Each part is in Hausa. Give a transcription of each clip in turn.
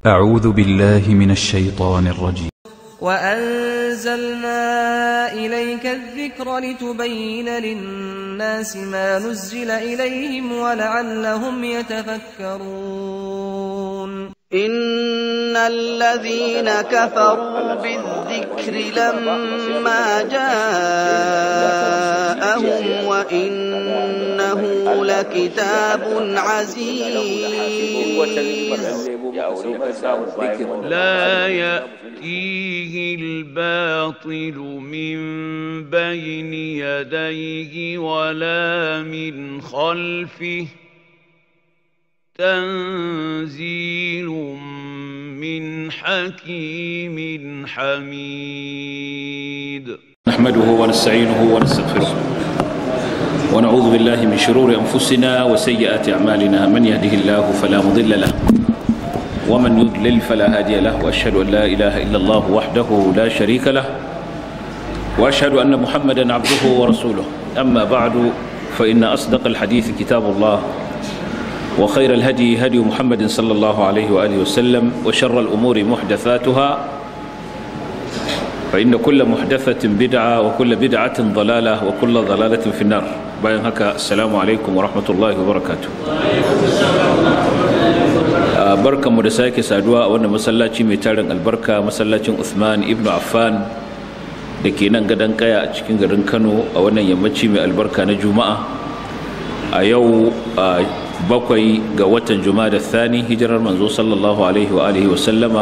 أعوذ بالله من الشيطان الرجيم وأنزلنا إليك الذكر لتبين للناس ما نزل إليهم ولعلهم يتفكرون إن الذين كفروا بالذكر لما جاءهم وإنه لكتاب عزيز لا يأتيه الباطل من بين يديه ولا من خلفه تنزيل من حكيم حميد نحمده ونستعينه ونستغفره ونعوذ بالله من شرور أنفسنا وسيئات أعمالنا من يهده الله فلا مضل له ومن يضلل فلا هادي له وأشهد أن لا إله إلا الله وحده لا شريك له وأشهد أن محمدا عبده ورسوله أما بعد فإن أصدق الحديث كتاب الله وخير الهدي هدي محمد صلى الله عليه وآله وسلم وشر الأمور محدثاتها فإن كل محدثة بدعة وكل بدعة ضلالة وكل ضلالة في النار باين هكا السلام عليكم ورحمة الله وبركاته barkan mu da sake saduwa a wannan masallaci mai tarin albarka masallacin Uthman ibn Affan da ke nan gadon kaya a cikin garin Kano a wannan yammaci mai albarka na Juma'a a yau bakwai ga watan Juma'a da Thani hijirar manzo sallallahu alaihi wa alihi wa sallama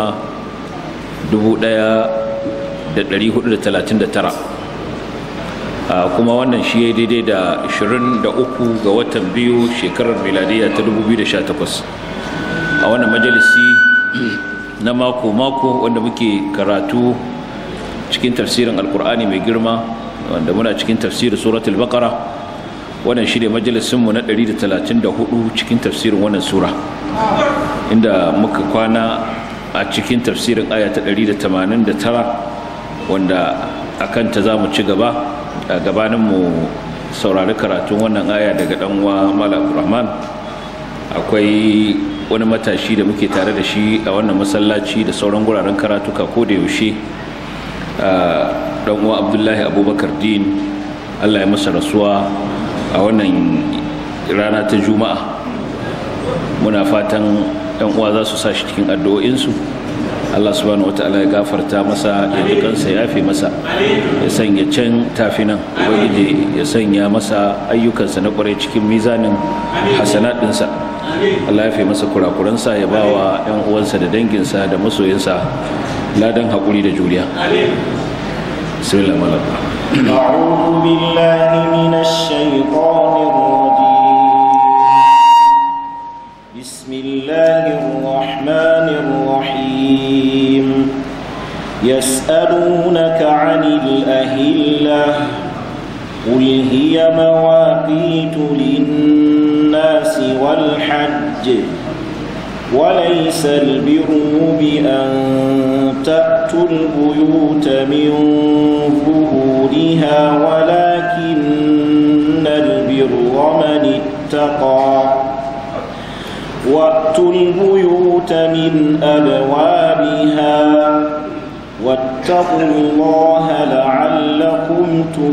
1439 kuma wannan shi ya daidai da 23 ga watan biyu shekarar miladiya ta 2018 a wannan majalisi na mako-mako wanda muke karatu cikin tafsirin alkur'ani mai girma wanda muna cikin tafsirin suratul baqara wannan shi ne majalisinmu na 134 cikin tafsirin wannan sura inda muka kwana a cikin tafsirin aya ta 189 wanda a kanta za mu ci gaba a gabaninmu saurari karatun wannan aya daga ɗanwa malam rahman akwai wani matashi da muke tare da shi a wannan masallaci da sauran guraren karatuka ko da yaushe ɗanwa abdullahi abubakar din allah ya masa rasuwa a wannan rana ta juma'a muna fatan yan uwa za su sa shi cikin addu'o'insu Allah subhanahu wata'ala ya gafarta masa ya ji kansa ya fi masa ya sanya can tafi nan ubangiji ya sanya masa ayyukansa na kwarai cikin mizanin hasanat ɗinsa Allah ya fi masa kurakuransa ya ba wa yan uwansa da danginsa da masoyinsa ladan haƙuri da juriya bismillah أعوذ بالله من الشيطان الرجيم بسم الله الرحمن الرحيم يسألونك عن الأهلة قل هي مواقيت للناس والحج وليس البر بأن تأتوا البيوت من ظهورها ولكن البر من اتقى واتوا البيوت من أبوابها واتقوا الله لعلكم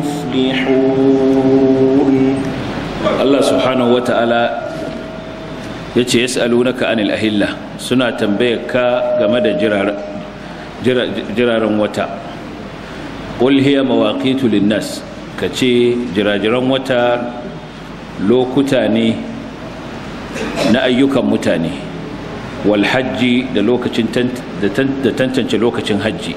تفلحون الله سبحانه وتعالى ya ce yas'alunaka anil ahilla suna tambayar ka game da jiraren wata qul hiya mawaqitu linnas ka ce jirajiran wata lokuta ne na ayyukan mutane wal hajji da lokacin da tantance lokacin hajji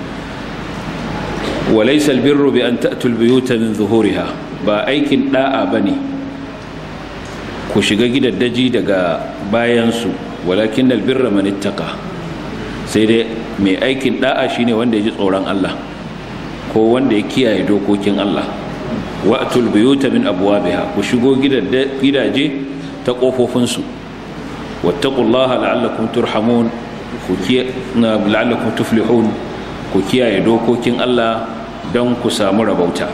walaysa albirru bi an ta'tul buyuta min zuhuriha ba aikin da'a bane ku shiga gidaddaji daga bayansu walakin albirra man ittaqa sai dai mai aikin da'a shine wanda ya ji tsoron Allah ko wanda ya kiyaye dokokin Allah wa'tul buyuta min abwabiha ku shigo gidaje ta kofofin su wattaqullaha la'allakum turhamun ku la'allakum tuflihun ku kiyaye dokokin Allah don ku samu rabauta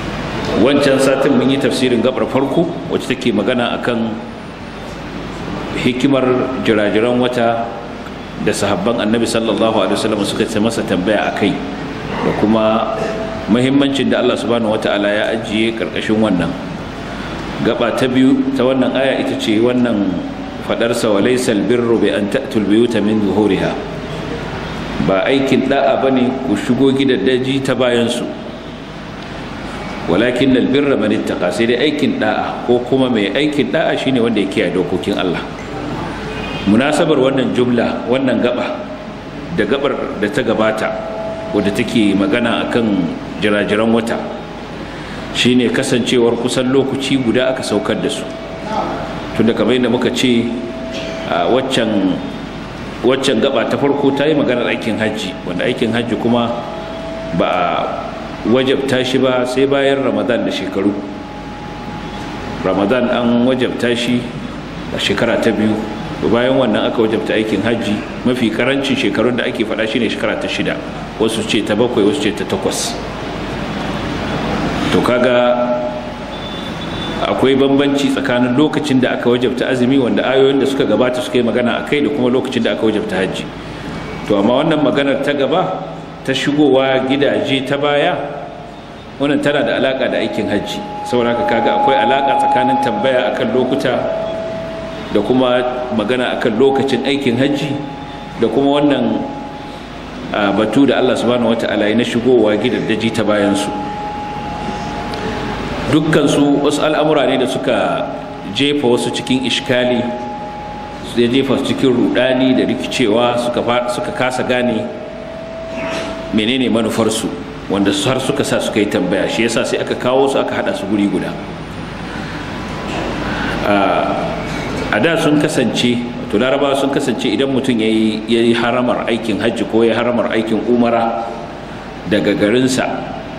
wancan satin mun yi tafsirin gabar farko wacce take magana akan hikimar jirajiran wata da sahabban annabi sallallahu alaihi wasallam suka ce masa tambaya a kai da kuma muhimmancin da Allah subhanahu wata'ala ya ajiye karkashin wannan gaba ta biyu ta wannan aya ita ce wannan fadarsa wa laysal birru bi an ta'tul biyuta min zuhuriha ba aikin da'a bane ku shigo gidaddaji ta bayan su walakin albirra man ittaqa sai dai aikin da'a ko kuma mai aikin da'a shine wanda ya kiyaye dokokin Allah munasabar wannan jumla wannan gaba da gabar da ta gabata wadda take magana akan jirajiran wata shine kasancewar kusan lokaci guda aka saukar da su tunda kamar yadda muka ce a waccan waccan gaba ta farko ta yi maganar aikin hajji wanda aikin hajji kuma ba a wajabta shi ba sai bayan ramadan da shekaru ramadan an wajabta shi a shekara ta biyu bayan wannan aka wajabta aikin hajji mafi karancin shekarun da ake faɗa shine shekara ta shida wasu ce ta bakwai wasu ce ta takwas to kaga akwai bambanci tsakanin lokacin da aka wajabta azumi wanda ayoyin da suka gabata suka yi magana a kai da kuma lokacin da aka wajabta hajji to amma wannan maganar ta gaba ta shigowa gidaje ta baya wannan tana da alaka da aikin hajji saboda haka kaga akwai alaka tsakanin tambaya akan lokuta da kuma magana akan lokacin aikin hajji da kuma wannan batu da Allah subhanahu wata'ala ya na shigowa gidaddaji ta bayansu dukkansu wasu al'amura ne da suka jefa wasu cikin ishkali ya jefa su cikin rudani da rikicewa suka kasa gane menene manufarsu wanda har suka sa suka yi tambaya shi yasa sai aka kawo su aka hada su guri guda a da sun kasance to larabawa sun kasance idan mutum ya yi haramar aikin hajji ko ya haramar aikin umara daga garinsa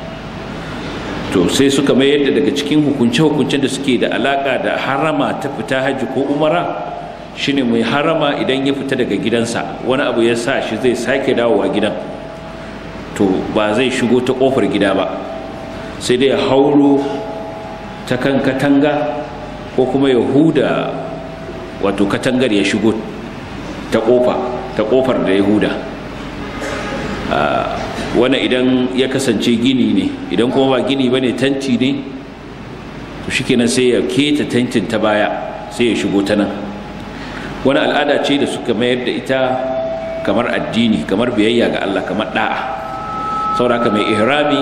to sai suka mayar da daga cikin hukunce-hukuncen da suke da alaka da harama ta fita hajji ko umara shine mai harama idan ya fita daga gidansa wani abu ya sa shi zai sake dawowa gidan to ba zai shigo ta kofar gida ba sai dai ya hauro ta kan katanga ko kuma ya huda wato katangar ya shigo ta kofa ta kofar da ya huda wani idan ya kasance gini ne idan kuma ba gini ba ne tanti ne to shi kenan sai ya keta tantin ta baya sai ya shigo ta nan wani al'ada ce da suka mayar da ita kamar addini kamar biyayya ga Allah kamar da'a sauraka mai ihrami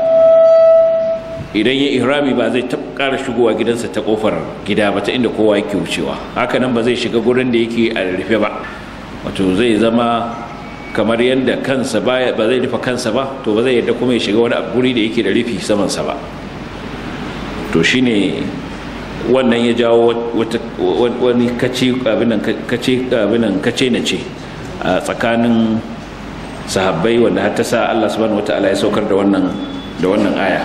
idan ya ihrami ba zai ƙara shigowa gidansa ta kofar gida ba ta inda kowa yake wucewa haka nan ba zai shiga gurin da yake a rufe ba wato zai zama kamar yadda kansa ba zai rufe kansa ba to ba zai yadda kuma ya shiga wani guri da yake da rufi samansa ba to shine wannan ya jawo wani kace abinan kace abinan kace na ce a tsakanin sahabbai wanda har ta sa Allah subhanahu wataala ya saukar da wannan da wannan aya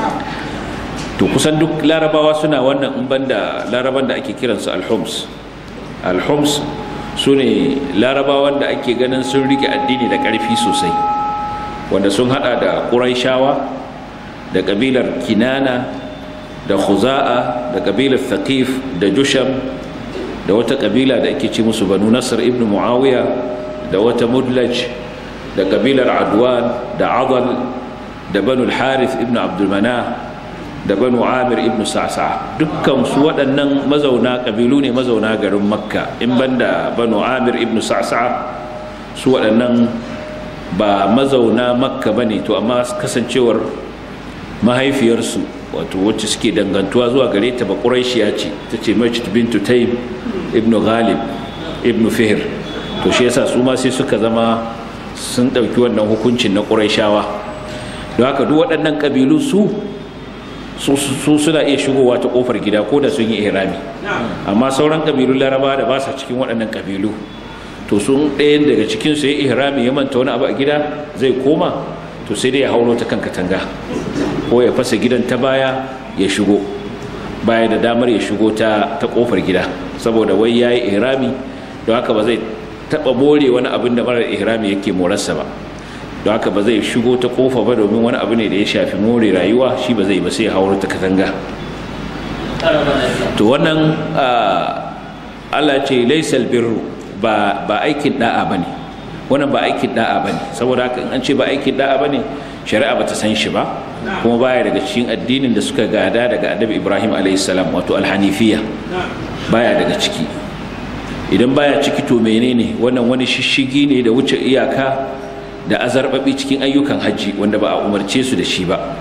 to kusan duk larabawa suna wannan in banda laraban da ake kiransu alhums alhums su ne larabawan da ake ganin sun rike addini da ƙarfi sosai wanda sun hada da ƙuraishawa da ƙabilar kinana da khuza'a da ƙabilar thaqif da jusham da wata ƙabila da ake ce musu banu nasr ibn muawiya da wata mudlaj da ƙabilar adwan da adal da banu harith ibn abdulmana da banu amir ibn sa'sa dukkan su waɗannan mazauna ƙabilu ne mazauna garin makka in banda banu amir ibn sa'sa su waɗannan ba mazauna makka ba ne to amma kasancewar mahaifiyarsu wato wacce suke dangantuwa zuwa gare ta ba ƙuraishiya ce ta ce majid bintu taim ibn ghalib ibn fihr to shi yasa su ma sai suka zama sun ɗauki wannan hukuncin na ƙuraishawa don haka duk waɗannan ƙabilu su su suna iya shigowa ta kofar gida ko da sun yi ihrami amma sauran kabilun laraba da ba sa cikin waɗannan kabilu to sun ɗayan daga cikin su ya ihrami ya manta wani abu a gida zai koma to sai dai ya hauro ta kan katanga ko ya fasa gidan ta baya ya shigo baya da damar ya shigo ta ta kofar gida saboda wai yayi ihrami don haka ba zai taba more wani abin da marar ihrami yake morarsa ba don haka ba zai shigo ta kofa ba domin wani abu ne da ya shafi more rayuwa shi ba zai ba sai ya hauro ta katanga to wannan Allah ce laysal birru ba ba aikin da'a bane wannan ba aikin da'a bane saboda haka in an ce ba aikin da'a bane shari'a bata san shi ba kuma baya daga cikin addinin da suka gada daga annabi Ibrahim alayhi salam wato alhanifiya baya daga ciki idan baya ciki to menene wannan wani shishigi ne da wuce iyaka da azarbabi cikin ayyukan hajji wanda ba a umarce su da shi ba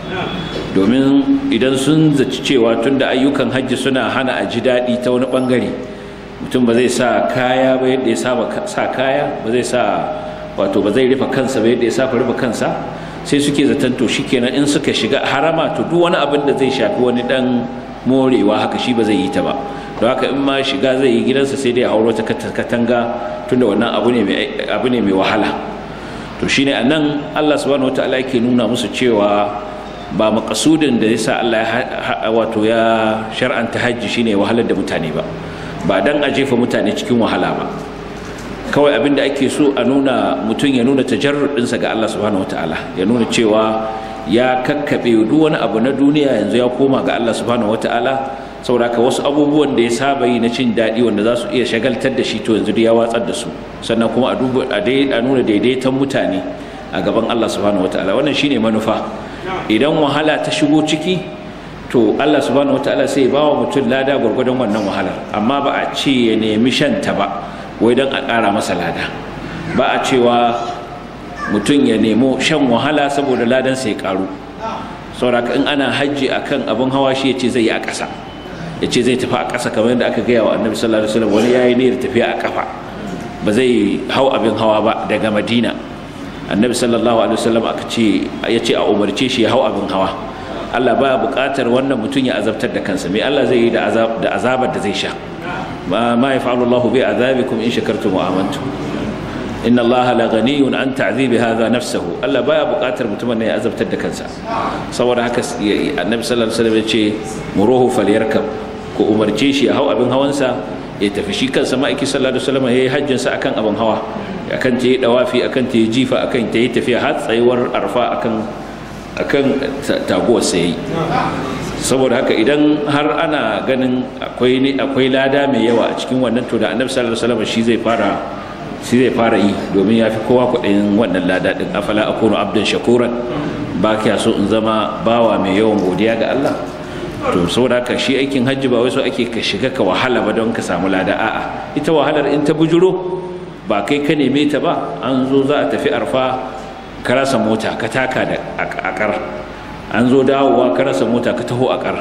domin idan sun zaci cewa tunda ayyukan hajji suna hana a ji daɗi ta wani ɓangare mutum ba zai sa kaya ba yadda ya saba sa kaya ba zai sa wato ba zai rufe kansa ba yadda ya saba rufe kansa sai suke zaton to shikenan in suka shiga harama to duk wani abin da zai shafi wani dan morewa haka shi ba zai yi ta ba don haka in ma shiga zai yi gidansa sai dai a hauro ta katanga tunda wannan abu ne mai wahala to shine a nan allah subhanahu wa ta'ala yake nuna musu cewa ba makasudin da yasa allah wato ya shar'anta hajji shine wahalar da mutane ba ba dan a jefa mutane cikin wahala ba kawai abin da ake so a nuna mutum ya nuna tajarrudinsa ga allah subhanahu wa ta'ala ya nuna cewa ya kakkaɓe duk wani abu na duniya yanzu ya koma ga allah subhanahu wa ta'ala saboda wasu abubuwan da ya saba yi na cin daɗi wanda za su iya shagaltar da shi to yanzu ya watsar da su sannan kuma a nuna daidaiton mutane a gaban Allah subhanahu wataala wannan shine manufa idan wahala ta shigo ciki to Allah subhanahu wataala sai ya bawa mutum lada gwargwadon wannan wahalar amma ba a ce ya nemi shanta ba wai don a ƙara masa lada ba a cewa mutum ya nemo shan wahala saboda ladan sai ya ƙaru saboda in ana hajji akan abin hawa shi ya ce zai yi a ƙasa ya ce zai tafi a ƙasa kamar yadda aka gaya wa annabi sallallahu alaihi wasallam wani yayi niyyar tafiya a kafa ba zai hau abin hawa ba daga madina annabi sallallahu alaihi wasallam aka ce ya ce a umarce shi ya hau abin hawa Allah baya buƙatar wannan mutum ya azabtar da kansa me Allah zai yi da azab da azabar da zai sha ma ma yaf'alu Allah bi azabikum in shakartum wa amantum inna Allah la ghaniyun an ta'dhibi hadha nafsahu Allah baya buƙatar mutumin ne ya azabtar da kansa saboda haka annabi sallallahu alaihi wasallam ya ce muruhu falyarkab ko umarce shi ya hau abin hawansa ya tafi shi kansa ma'aiki sallallahu alaihi wasallam ya yi hajjinsa akan abin hawa akan ta yi dawafi akan ta yi jifa akan ta yi tafiya har tsayuwar arfa akan akan taguwar sa yayi saboda haka idan har ana ganin akwai ne akwai lada mai yawa a cikin wannan to da annabi sallallahu alaihi wasallam shi zai fara shi zai fara yi domin ya fi kowa kuɗin wannan lada din afala akunu abdan shakuran ba kya so in zama bawa mai yawan godiya ga Allah to saboda haka shi aikin hajji ba wai so ake ka shiga ka wahala ba don ka samu lada a'a ita wahalar in ta bujuro ba kai ka neme ta ba an zo za a tafi arfa ka rasa mota ka taka da akar an zo dawowa ka rasa mota ka taho akar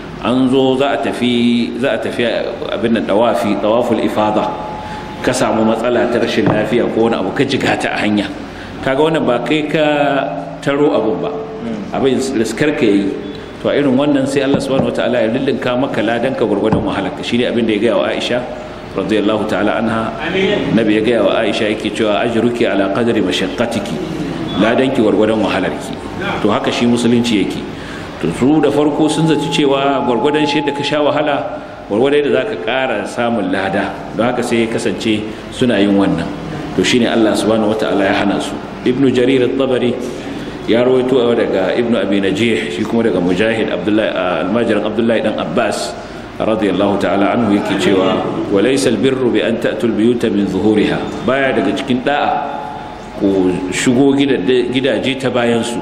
an zo za a tafi za a tafi abin nan dawafi tawaful ifada ka samu matsala ta rashin lafiya ko wani abu ka jigata a hanya kaga wannan ba kai ka taro abun ba abin riskar ka yi to a irin wannan sai Allah subhanahu wataala ya lullunka maka ladan ka gurgurdan wahalarka shine abin da ya gaya wa Aisha radiyallahu ta'ala anha nabi ya gaya wa Aisha yake cewa ajruki ala qadri mashaqqatiki ladan ki gurgurdan wahalarki to haka shi musulunci yake to su da farko sun zaci cewa gurgurdan shi da ka sha wahala gurgurdan da zaka ƙara samun lada don haka sai ya kasance suna yin wannan to shine Allah subhanahu wataala ya hana su ibnu jarir at-tabari ya rawaito daga ibn abi najih shi kuma daga mujahid abdullahi almajiran abdullahi dan abbas radiyallahu ta'ala anhu yake cewa wa laysa albirru bi an ta'tul biyuta min zuhuriha baya daga cikin da'a ko shigo gidaje ta bayan su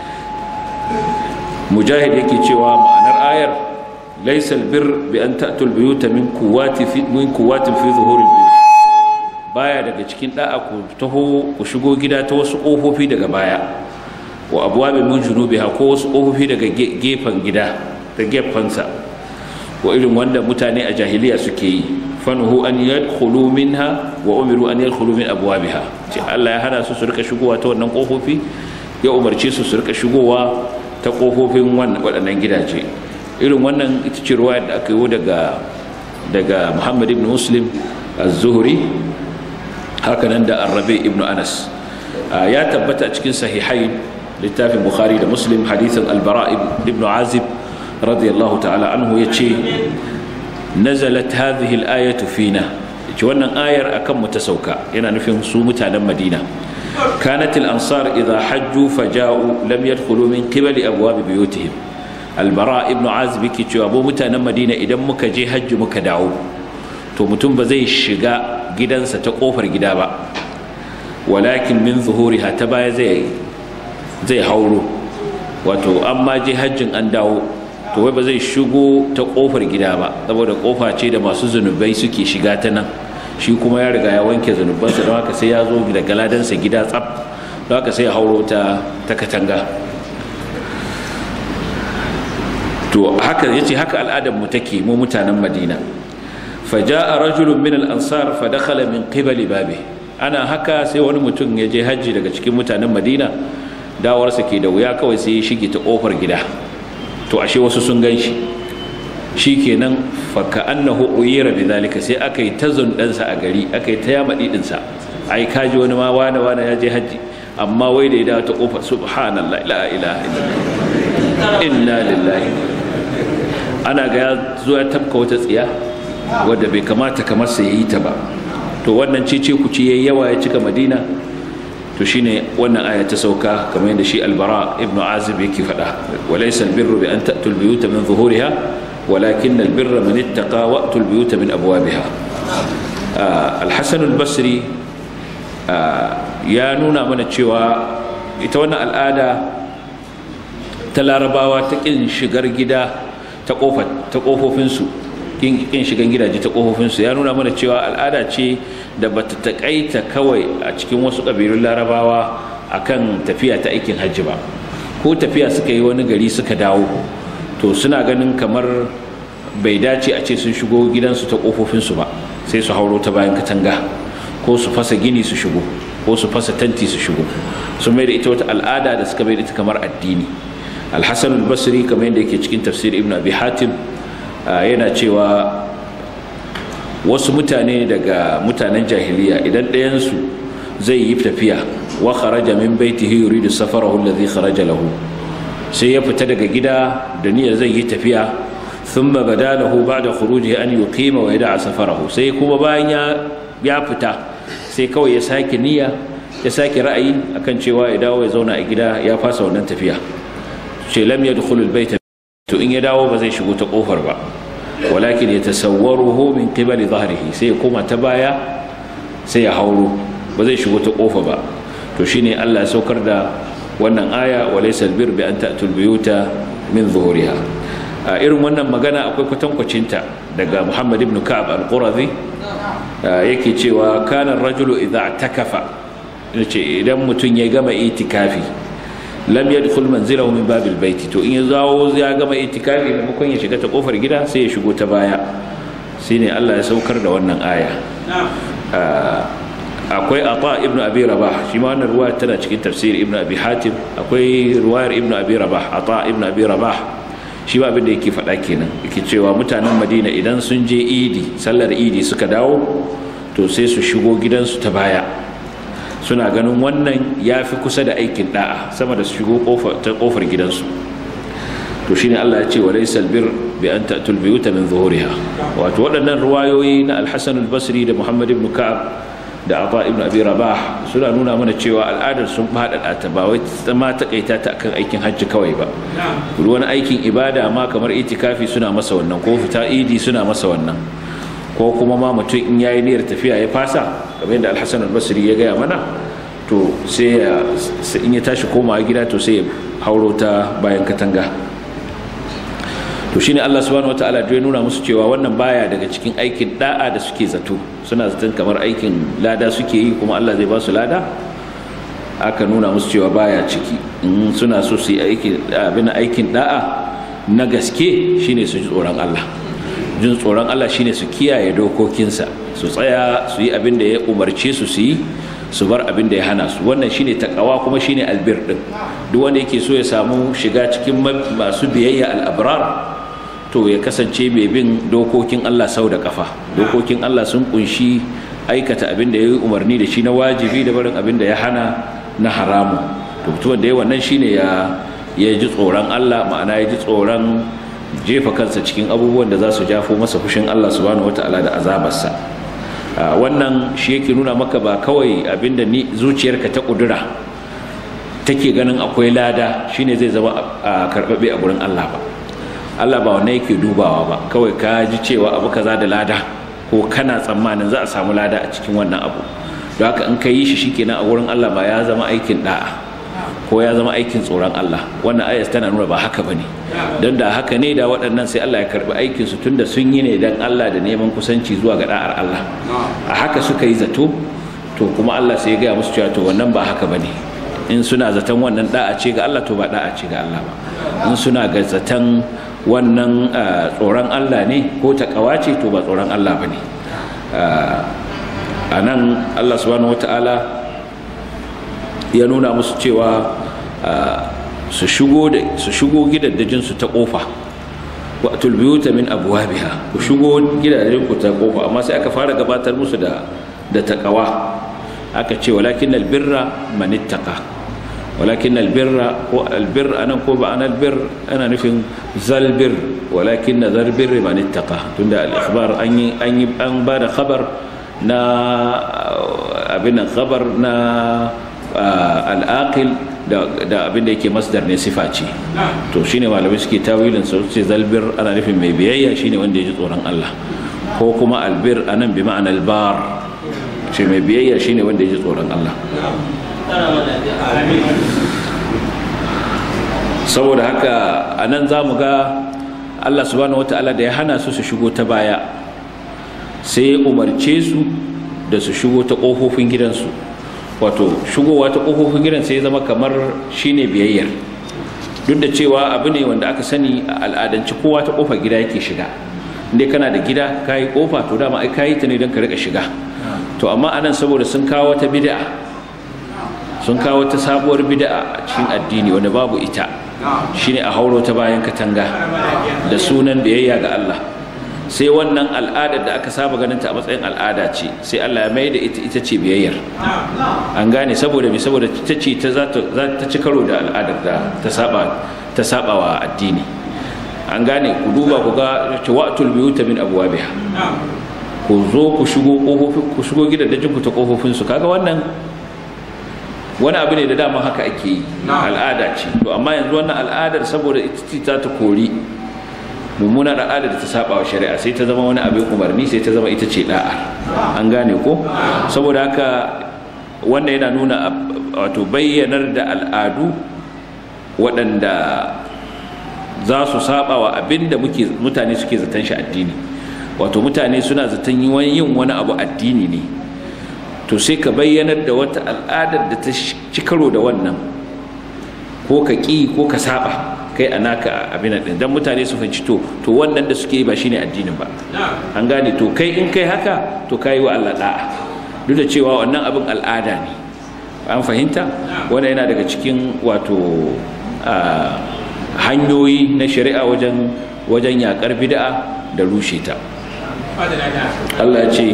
mujahid yake cewa ma'anar ayar laysa albir bi an ta'tul biyuta min quwwati fi min quwwatin fi zuhuril biyut baya daga cikin da'a ku taho ku shigo gida ta wasu kofofi daga baya wa abuwabin mun junubiha ko wasu ƙofofi daga gefen gida da gefensa wa irin wanda mutane a jahiliya suke yi fanuhu an yadkhulu minha wa umiru an yadkhulu min abwabiha ce Allah ya hana su su rika shigowa ta wannan ƙofofi ya umarce su su rika shigowa ta ƙofofin waɗannan gidaje irin wannan ita ce ruwaya da aka yi daga daga Muhammad ibn Muslim az-Zuhri haka nan da Arabi ibn Anas ya tabbata cikin sahihai littafin bukhari da muslim hadithin albara ibn azib radiyallahu ta'ala anhu ya ce nazalat hadhihi al-ayatu fina ce wannan ayar akan mu ta sauka yana nufin su mutanen madina kanat al-ansar idha hajju faja'u lam yadkhulu min qibali abwab buyutihim albara ibn azib yake cewa mu mutanen madina idan muka je hajji muka dawo to mutum ba zai shiga gidansa ta kofar gida ba walakin min zuhuriha ta baya zai zai hauro wato an ma je hajjin an dawo to wai ba zai shigo ta kofar gida ba saboda kofa ce da masu zunubai suke shiga ta nan shi kuma ya riga ya wanke zunubansa don haka sai ya zo da galadansa gida tsaf don haka sai ya hauro ta ta katanga to haka yace haka al'adar mu take mu mutanen Madina faja'a rajulun min al-ansar fa dakhala min qibali babi ana haka sai wani mutum ya je hajji daga cikin mutanen Madina dawarsa ke da wuya kawai sai ya shige ta kofar gida to ashe wasu sun gan shi shikenan fa ka'annahu uyira bidhalika sai aka yi ta zundansa a gari aka yi ta yama didinsa ai kaji wani ma wane wane ya je hajji amma wai da ya dawo ta kofar subhanallah la ilaha illallah inna lillahi ana ga ya zo ya tafka wata tsiya wadda bai kamata kamar sa yayi ta ba to wannan cece ku ci yayi yawa ya cika madina to shine wannan aya ta sauka kamar yadda shi albara ibnu azib yake faɗa walaysa albirru bi an ta'tu albiyuta min zuhuriha walakin albirra man ittaqa wa ta'tu albiyuta min abwabiha alhasan albasri ya nuna mana cewa ita wannan al'ada ta larabawa ta kin shigar gida ta kofofinsu kin shigan gidaje ta kofofinsu ya nuna mana cewa al'ada ce da bata takaita kawai a cikin wasu ƙabilun larabawa akan tafiya ta aikin hajji ba ko tafiya suka yi wani gari suka dawo to suna ganin kamar bai dace a ce sun shigo gidansu ta kofofinsu ba sai su hauro ta bayan katanga ko su fasa gini su shigo ko su fasa tanti su shigo sun mai da ita wata al'ada da suka mai da ita kamar addini alhassan albasri kamar yadda yake cikin tafsir ibn abi hatim yana cewa wasu mutane daga mutanen jahiliya idan ɗayansu zai yi tafiya wa kharaja min baitihi yuridu safarahu alladhi kharaja lahu sai ya fita daga gida da niyyar zai yi tafiya thumma bada lahu ba'da khurujihi an yuqima wa yada'a safarahu sai kuma bayan ya ya fita sai kawai ya sake niyya ya sake ra'ayi akan cewa ya dawo ya zauna a gida ya fasa wannan tafiya ce lam yadkhulul baita to in ya dawo ba zai shigo ta kofar ba walakin yatasawwaruhu min qibali dhahrihi sai ya koma ta baya sai ya hauro ba zai shigo ta kofa ba to shine Allah ya saukar da wannan aya walaysa albir bi an ta'tul buyuta min zuhuriha a irin wannan magana akwai kwatankwacinta daga Muhammad ibn Ka'ab al-Qurazi yake cewa kana rajulu idza takafa yace idan mutum ya gama itikafi lam yadkhul manzilahu min babil baiti to in ya zawo ya gama itikafi maimakon ya shiga ta kofar gida sai ya shigo ta baya shine Allah ya saukar da wannan aya akwai ata ibnu abi rabah shi ma wannan ruwaya tana cikin tafsir ibnu abi hatim akwai ruwayar ibnu abi rabah ata ibnu abi rabah shi ba abin da yake faɗa kenan yake cewa mutanen madina idan sun je idi sallar idi suka dawo to sai su shigo gidansu ta baya suna ganin wannan ya fi kusa da aikin da'a sama da su shigo ta kofar gidansu to shine Allah ya ce wa laysal bir bi an ta'tul biyuta min zuhuriha wato waɗannan ruwayoyi na al-Hasan al-Basri da Muhammad ibn Ka'ab da Ata ibn Abi Rabah suna nuna mana cewa al'adar sun faɗaɗa ta ba wai ma takaita ta akan aikin hajji kawai ba wani aikin ibada ma kamar itikafi suna masa wannan ko fita idi suna masa wannan ko kuma ma mutum in yayi niyyar tafiya ya fasa kamar yadda Al-Hasan al-Basri ya gaya mana to sai in ya tashi komawa gida to sai ya hauro ta bayan katanga to shine Allah subhanahu wataala ya nuna musu cewa wannan baya daga cikin aikin da'a da suke zato suna zaton kamar aikin lada suke yi kuma Allah zai ba su lada aka nuna musu cewa baya ciki in suna so su yi aikin abin aikin da'a na gaske shine su ji tsoron Allah jin tsoron Allah shine su kiyaye dokokinsa su tsaya su yi abin da ya umarce su su yi su bar abin da ya hana su wannan shine takawa kuma shine albir din duk wanda yake so ya samu shiga cikin masu biyayya al-abrar to ya kasance mai bin dokokin Allah sau da kafa dokokin Allah sun kunshi aikata abin da ya yi umarni da shi na wajibi da barin abin da ya hana na haramu to mutumin da ya wannan shine ya ya ji tsoron Allah ma'ana ya ji tsoron jefa kansa cikin abubuwan da za su jafo masa fushin Allah subhanahu wataala da azabarsa wannan shi yake nuna maka ba kawai abin da ni zuciyarka ta kudura take ganin akwai lada shine zai zama a karɓaɓɓe a gurin Allah ba Allah ba wannan yake dubawa ba kawai ka ji cewa abu kaza da lada ko kana tsammanin za a samu lada a cikin wannan abu don haka in ka yi shi shikenan a wurin Allah ba ya zama aikin da'a ko ya zama aikin tsoron Allah wannan ayat tana nuna ba haka bane don da haka ne da waɗannan sai Allah ya karbi aikin su tunda sun yi ne dan Allah da neman kusanci zuwa ga da'ar Allah a haka suka yi zato to kuma Allah sai ya gaya musu cewa to wannan ba haka bane in suna zaton wannan da'a ce ga Allah to ba da'a ce ga Allah ba in suna ga zaton wannan tsoron Allah ne ko takawa ce to ba tsoron Allah bane a nan Allah subhanahu wata'ala ya nuna musu cewa su shigo da su shigo gidaddajin su ta kofa wa tulbiyuta min abwabiha ku shigo gidaddajin ku ta kofa amma sai aka fara gabatar musu da da takawa aka ce walakin albirra man ittaqa walakin albirra ko albir anan ko ba anan albir ana nufin zalbir walakin zalbir man ittaqa tunda al-ikhbar an yi an yi an ba da khabar na abin nan khabar na al-aqil da abin da yake masdar ne sifa ce to shine malamai suke tawilin su ce zalbir ana nufin mai biyayya shine wanda ya ji tsoron Allah ko kuma albir anan bi ma'anar bar shi mai biyayya shine wanda ya ji tsoron Allah saboda haka a nan za mu ga Allah subhanahu wata'ala da ya hana su su shigo ta baya sai ya umarce su da su shigo ta ƙofofin gidansu wato shigowa ta ƙofofin gidan sai ya zama kamar shine biyayyar duk da cewa abu ne wanda aka sani a al'adance kowa ta ƙofar gida yake shiga inda kana da gida ka yi ƙofa to dama ai ka yi ta ne don ka riƙa shiga to amma anan saboda sun kawo ta bid'a sun kawo ta sabuwar bid'a a cikin addini wanda babu ita shine a hauro ta bayan katanga da sunan biyayya ga Allah sai wannan al'adar da aka saba ganin ta a matsayin al'ada ce sai Allah ya mai da ita ita ce biyayyar an gane saboda me saboda ita ce ta za ta ci karo da al'adar da ta saba ta saba wa addini an gane ku duba ku ga wa'tul biyuta min abwabiha ku zo ku shigo kofofin ku shigo gidajen ku ta kofofin su kaga wannan wani abu ne da dama haka ake yi al'ada ce to amma yanzu wannan al'adar saboda ita ce ta ta kori mummunar al'adar da ta saba wa shari'a sai ta zama wani abin umarni sai ta zama ita ce da'a an gane ko saboda haka wannan yana nuna wato bayyanar da al'adu waɗanda za su saba wa abin da mutane suke zaton shi addini wato mutane suna zaton yin wani abu addini ne to sai ka bayyanar da wata al'adar da ta ci karo da wannan ko ka ƙi ko ka saba kai a naka abin din dan mutane su fahimci to to wannan da suke yi ba shine addinin ba an gane to kai in kai haka to kai wa Allah da'a duk da cewa wannan abin al'ada ne an fahimta wannan yana daga cikin wato hanyoyi na shari'a wajen wajen yakar bid'a da rushe ta Allah ya ce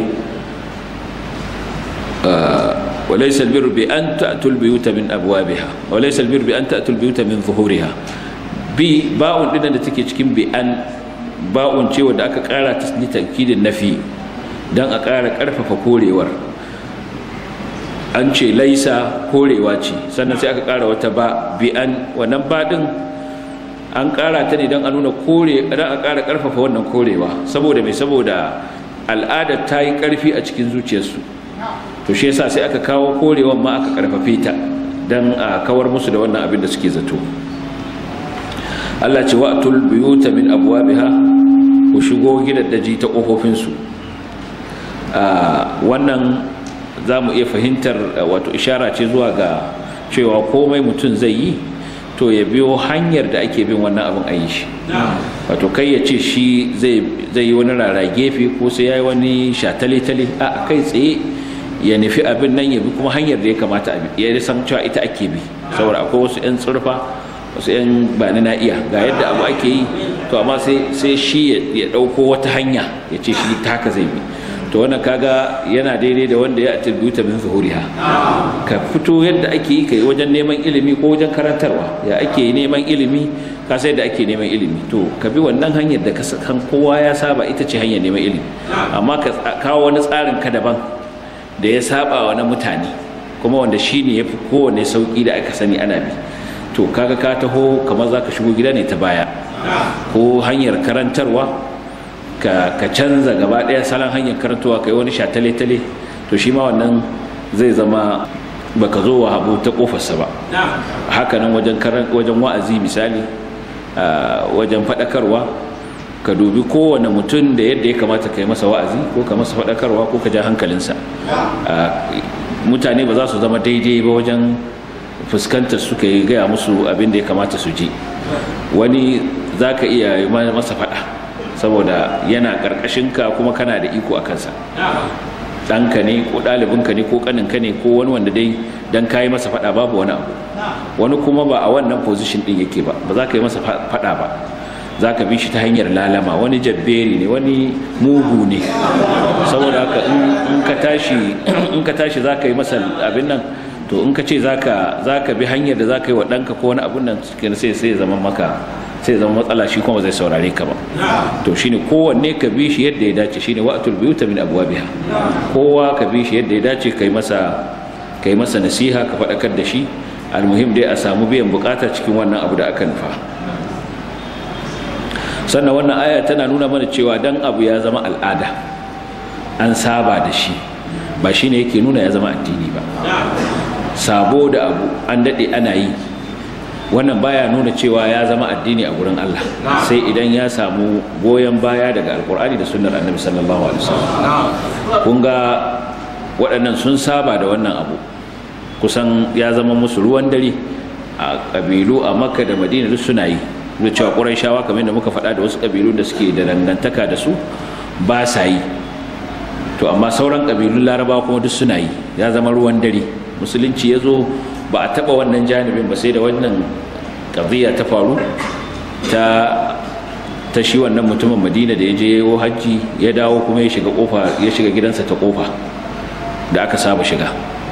وليس البر بأن تأتوا البيوت من أبوابها وليس البر بأن تأتوا البيوت من ظهورها bi ba'un din da take cikin bi an ba'un ce wanda aka kara ta ni tankidin nafi dan a kara karfafa korewar an ce laisa korewa ce sannan sai aka kara wata ba bi an wannan ba din an kara ta ne dan a nuna kore dan a kara karfafa wannan korewa saboda mai saboda al'ada ta yi karfi a cikin zuciyarsu to shi yasa sai aka kawo korewan ma aka karfafe ta dan a kawar musu da wannan abin da suke zato Allah ce wa'tul buyuta min abwabiha ku shigo gidaddaji ta kofofin su wannan za mu iya fahimtar wato ishara ce zuwa ga cewa komai mutum zai yi to ya biyo hanyar da ake bin wannan abin a yi shi wato kai ya ce shi zai yi wani rara gefe ko sai ya yi wani shatale-tale a kai tsaye ya nufi abin nan ya bi kuma hanyar da ya kamata a bi ya san cewa ita ake bi saboda akwai wasu 'yan tsurfa wasu 'yan ba na iya ga yadda abu ake yi to amma sai shi ya ɗauko wata hanya ya ce shi taka zai bi to wannan kaga yana daidai da wanda ya attributa min zuhuriha ka fito yadda ake yi kai wajen neman ilimi ko wajen karantarwa ya ake neman ilimi ka sai da ake neman ilimi to ka bi wannan hanyar da kan kowa ya saba ita ce hanyar neman ilimi amma ka kawo wani tsarin ka daban da ya saba wa na mutane kuma wanda shine yafi kowanne sauki da aka sani ana bi to kaga ka taho kamar za ka shigo gida ne ta baya ko hanyar karantarwa ka ka canza gaba ɗaya salon hanyar karantawa kai wani shatale-tale to shi ma wannan zai zama baka zo wa abu ta kofarsa ba hakanan wajen wajen wa'azi misali wajen faɗakarwa ka dubi kowane mutum da yadda ya kamata ka yi masa wa'azi ko ka masa faɗakarwa ko ka ja hankalinsa mutane ba za su zama daidai ba wajen fuskantar suka yi gaya musu abin da ya kamata su ji wani za ka iya masa faɗa saboda yana ƙarƙashinka kuma kana da iko a kansa ɗanka ne ko ɗalibinka ne ko ƙaninka ne ko wani wanda dai don ka yi masa faɗa babu wani abu wani kuma ba a wannan position ɗin yake ba ba za ka yi masa faɗa ba za ka bi shi ta hanyar lalama wani jabberi ne wani mugu ne saboda haka in ka tashi in ka tashi za ka yi masa abin nan to in ka ce za ka bi hanyar da za ka yi wa ɗanka ko wani abin nan sai sai zama maka sai zama matsala shi kuma zai saurare ka ba to shine kowanne ka bi shi yadda ya dace shine wa'atul biyuta min abwabiha kowa ka bi shi yadda ya dace kai masa kai masa nasiha ka faɗakar da shi almuhim dai a samu biyan bukata cikin wannan abu da aka nufa sannan wannan aya tana nuna mana cewa dan abu ya zama al'ada an saba da shi ba shine yake nuna ya zama addini ba sabo da abu an daɗe ana yi wannan baya nuna cewa ya zama addini a gurin Allah sai idan ya samu goyon baya daga alkur'ani da sunnar annabi sallallahu alaihi wasallam kun ga waɗannan sun saba da wannan abu kusan ya zama musu ruwan dare a ƙabilu a makka da madina duk suna yi da cewa ƙurayshawa kamar da muka faɗa da wasu ƙabilu da suke da dangantaka da su ba sa yi to amma sauran ƙabilun larabawa kuma duk suna yi ya zama ruwan dare musulunci ya zo ba a taɓa wannan janibin ba sai da wannan ƙadiyya ta faru ta ta shi wannan mutumin madina da ya je yayo hajji ya dawo kuma ya shiga kofa ya shiga gidansa ta kofa da aka saba shiga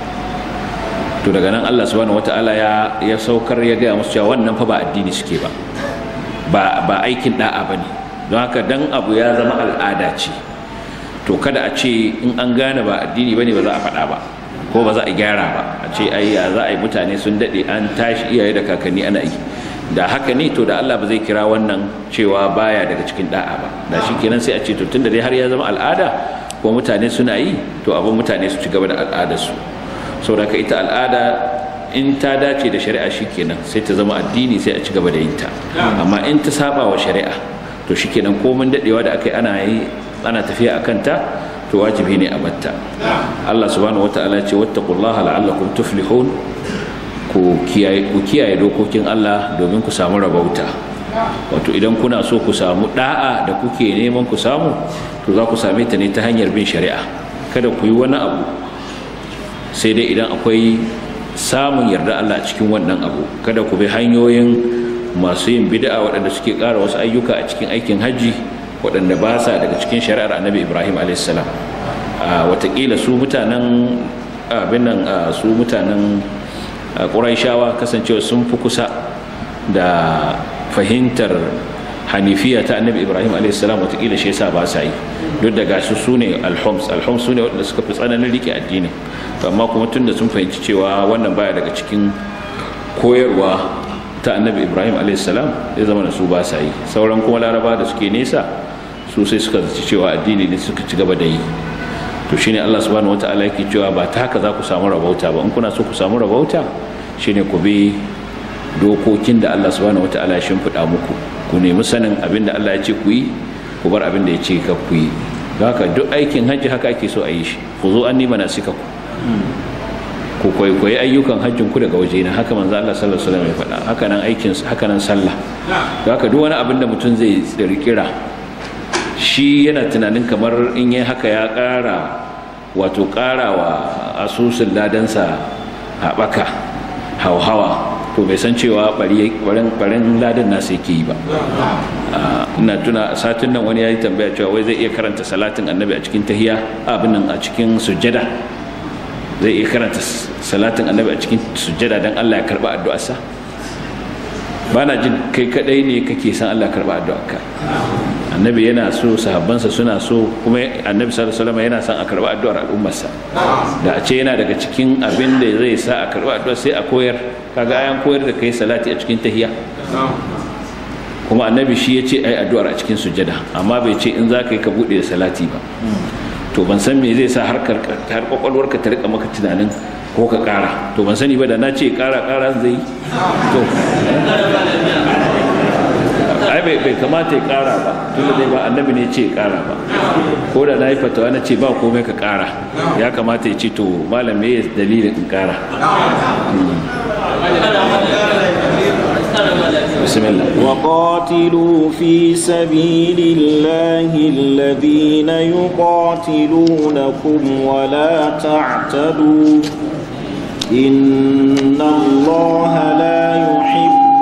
to daga nan Allah subhanahu wataala ya ya saukar ya gaya musu cewa wannan fa ba addini suke ba ba ba aikin da'a bane don haka dan abu ya zama al'ada ce to kada a ce in an gane ba addini bane ba za a faɗa ba ko ba za a gyara ba a ce ai ya za a yi mutane sun daɗe an tashi iyaye da kakanni ana yi da haka ne to da Allah ba zai kira wannan cewa baya daga cikin da'a ba da shi kenan sai a ce to tunda dai har ya zama al'ada ko mutane suna yi to abin mutane su ci gaba da al'adarsu saboda ita al'ada in ta dace da shari'a shikenan sai ta zama addini sai a ci gaba da yin ta amma in ta saba wa shari'a to shikenan komin dadewa da aka yi ana yi ana tafiya akan ta to wajibi ne a batta Allah subhanahu wataala ce wattaqullaha la'allakum tuflihun ku kiyaye ku kiyaye dokokin Allah domin ku samu rabauta wato idan kuna so ku samu da'a da kuke neman ku samu to za ku same ta ne ta hanyar bin shari'a kada ku yi wani abu sai dai idan akwai samun yarda Allah a cikin wannan abu kada ku bi hanyoyin masu yin bid'a waɗanda suke ƙara wasu ayyuka a cikin aikin hajji waɗanda ba sa daga cikin shari'ar annabi ibrahim a.s. watakila su mutanen abin nan su mutanen ƙuraishawa kasancewa sun fi kusa da fahimtar hanifiya ta annabi ibrahim a.s. watakila shi yasa ba sa yi duk da gasu su ne alhoms alhoms su ne waɗanda suka fi tsananin rike addini amma kuma tun da sun fahimci cewa wannan baya daga cikin koyarwa ta annabi ibrahim a.s. ya zama da su ba sa yi sauran kuma laraba da suke nesa su sai suka zaci cewa addini ne suka ci gaba da yi to shine allah subhanahu wataala yake cewa ba ta haka za ku samu rabauta ba in kuna so ku samu rabauta shine ku bi dokokin da allah subhanahu wataala ya shimfiɗa muku ku nemi sanin abin da allah ya ce ku yi ku bar abin da ya ce ka ku yi haka duk aikin hajji haka ake so a yi shi ku zo an nima na sika ku ku kwaikwayi ayyukan hajjin ku daga waje na haka manzo Allah sallallahu alaihi wasallam ya faɗa haka nan aikin haka nan sallah haka duk wani abin da mutum zai kirkira shi yana tunanin kamar in yi haka ya ƙara wato ƙarawa asusun ladansa haɓaka hauhawa to bai san cewa barin ladan nasa yake yi ba ina tuna satin nan wani ya yi tambaya cewa wai zai iya karanta salatin annabi a cikin tahiya abin nan a cikin sujjada zai iya karanta salatin annabi a cikin sujjada don Allah ya karba addu'arsa ba na jin kai kadai ne kake san Allah karba addu'arka annabi yana so sahabbansa suna so kuma annabi sallallahu alaihi wasallam yana son a karba addu'ar al'ummarsa da a ce yana daga cikin abin da zai sa a karba addu'a sai a koyar kaga ayan koyar da kai salati a cikin tahiyya kuma annabi shi ya ce ai addu'ar a cikin sujada amma bai ce in za ka yi ka buɗe da salati ba to ban san me zai sa har har kwakwalwarka ta rika maka tunanin ko ka ƙara to ban sani ba da na ce ƙara ƙara zai yi to ai bai bai kamata ya ƙara ba tunda dai ba annabi ne ce ya ƙara ba ko da na yi fatawa na ce ba komai ka ƙara ya kamata ya ce to malam me dalilin in ƙara بسم الله وقاتلوا في سبيل الله الذين يقاتلونكم ولا تعتدوا إن الله لا يحب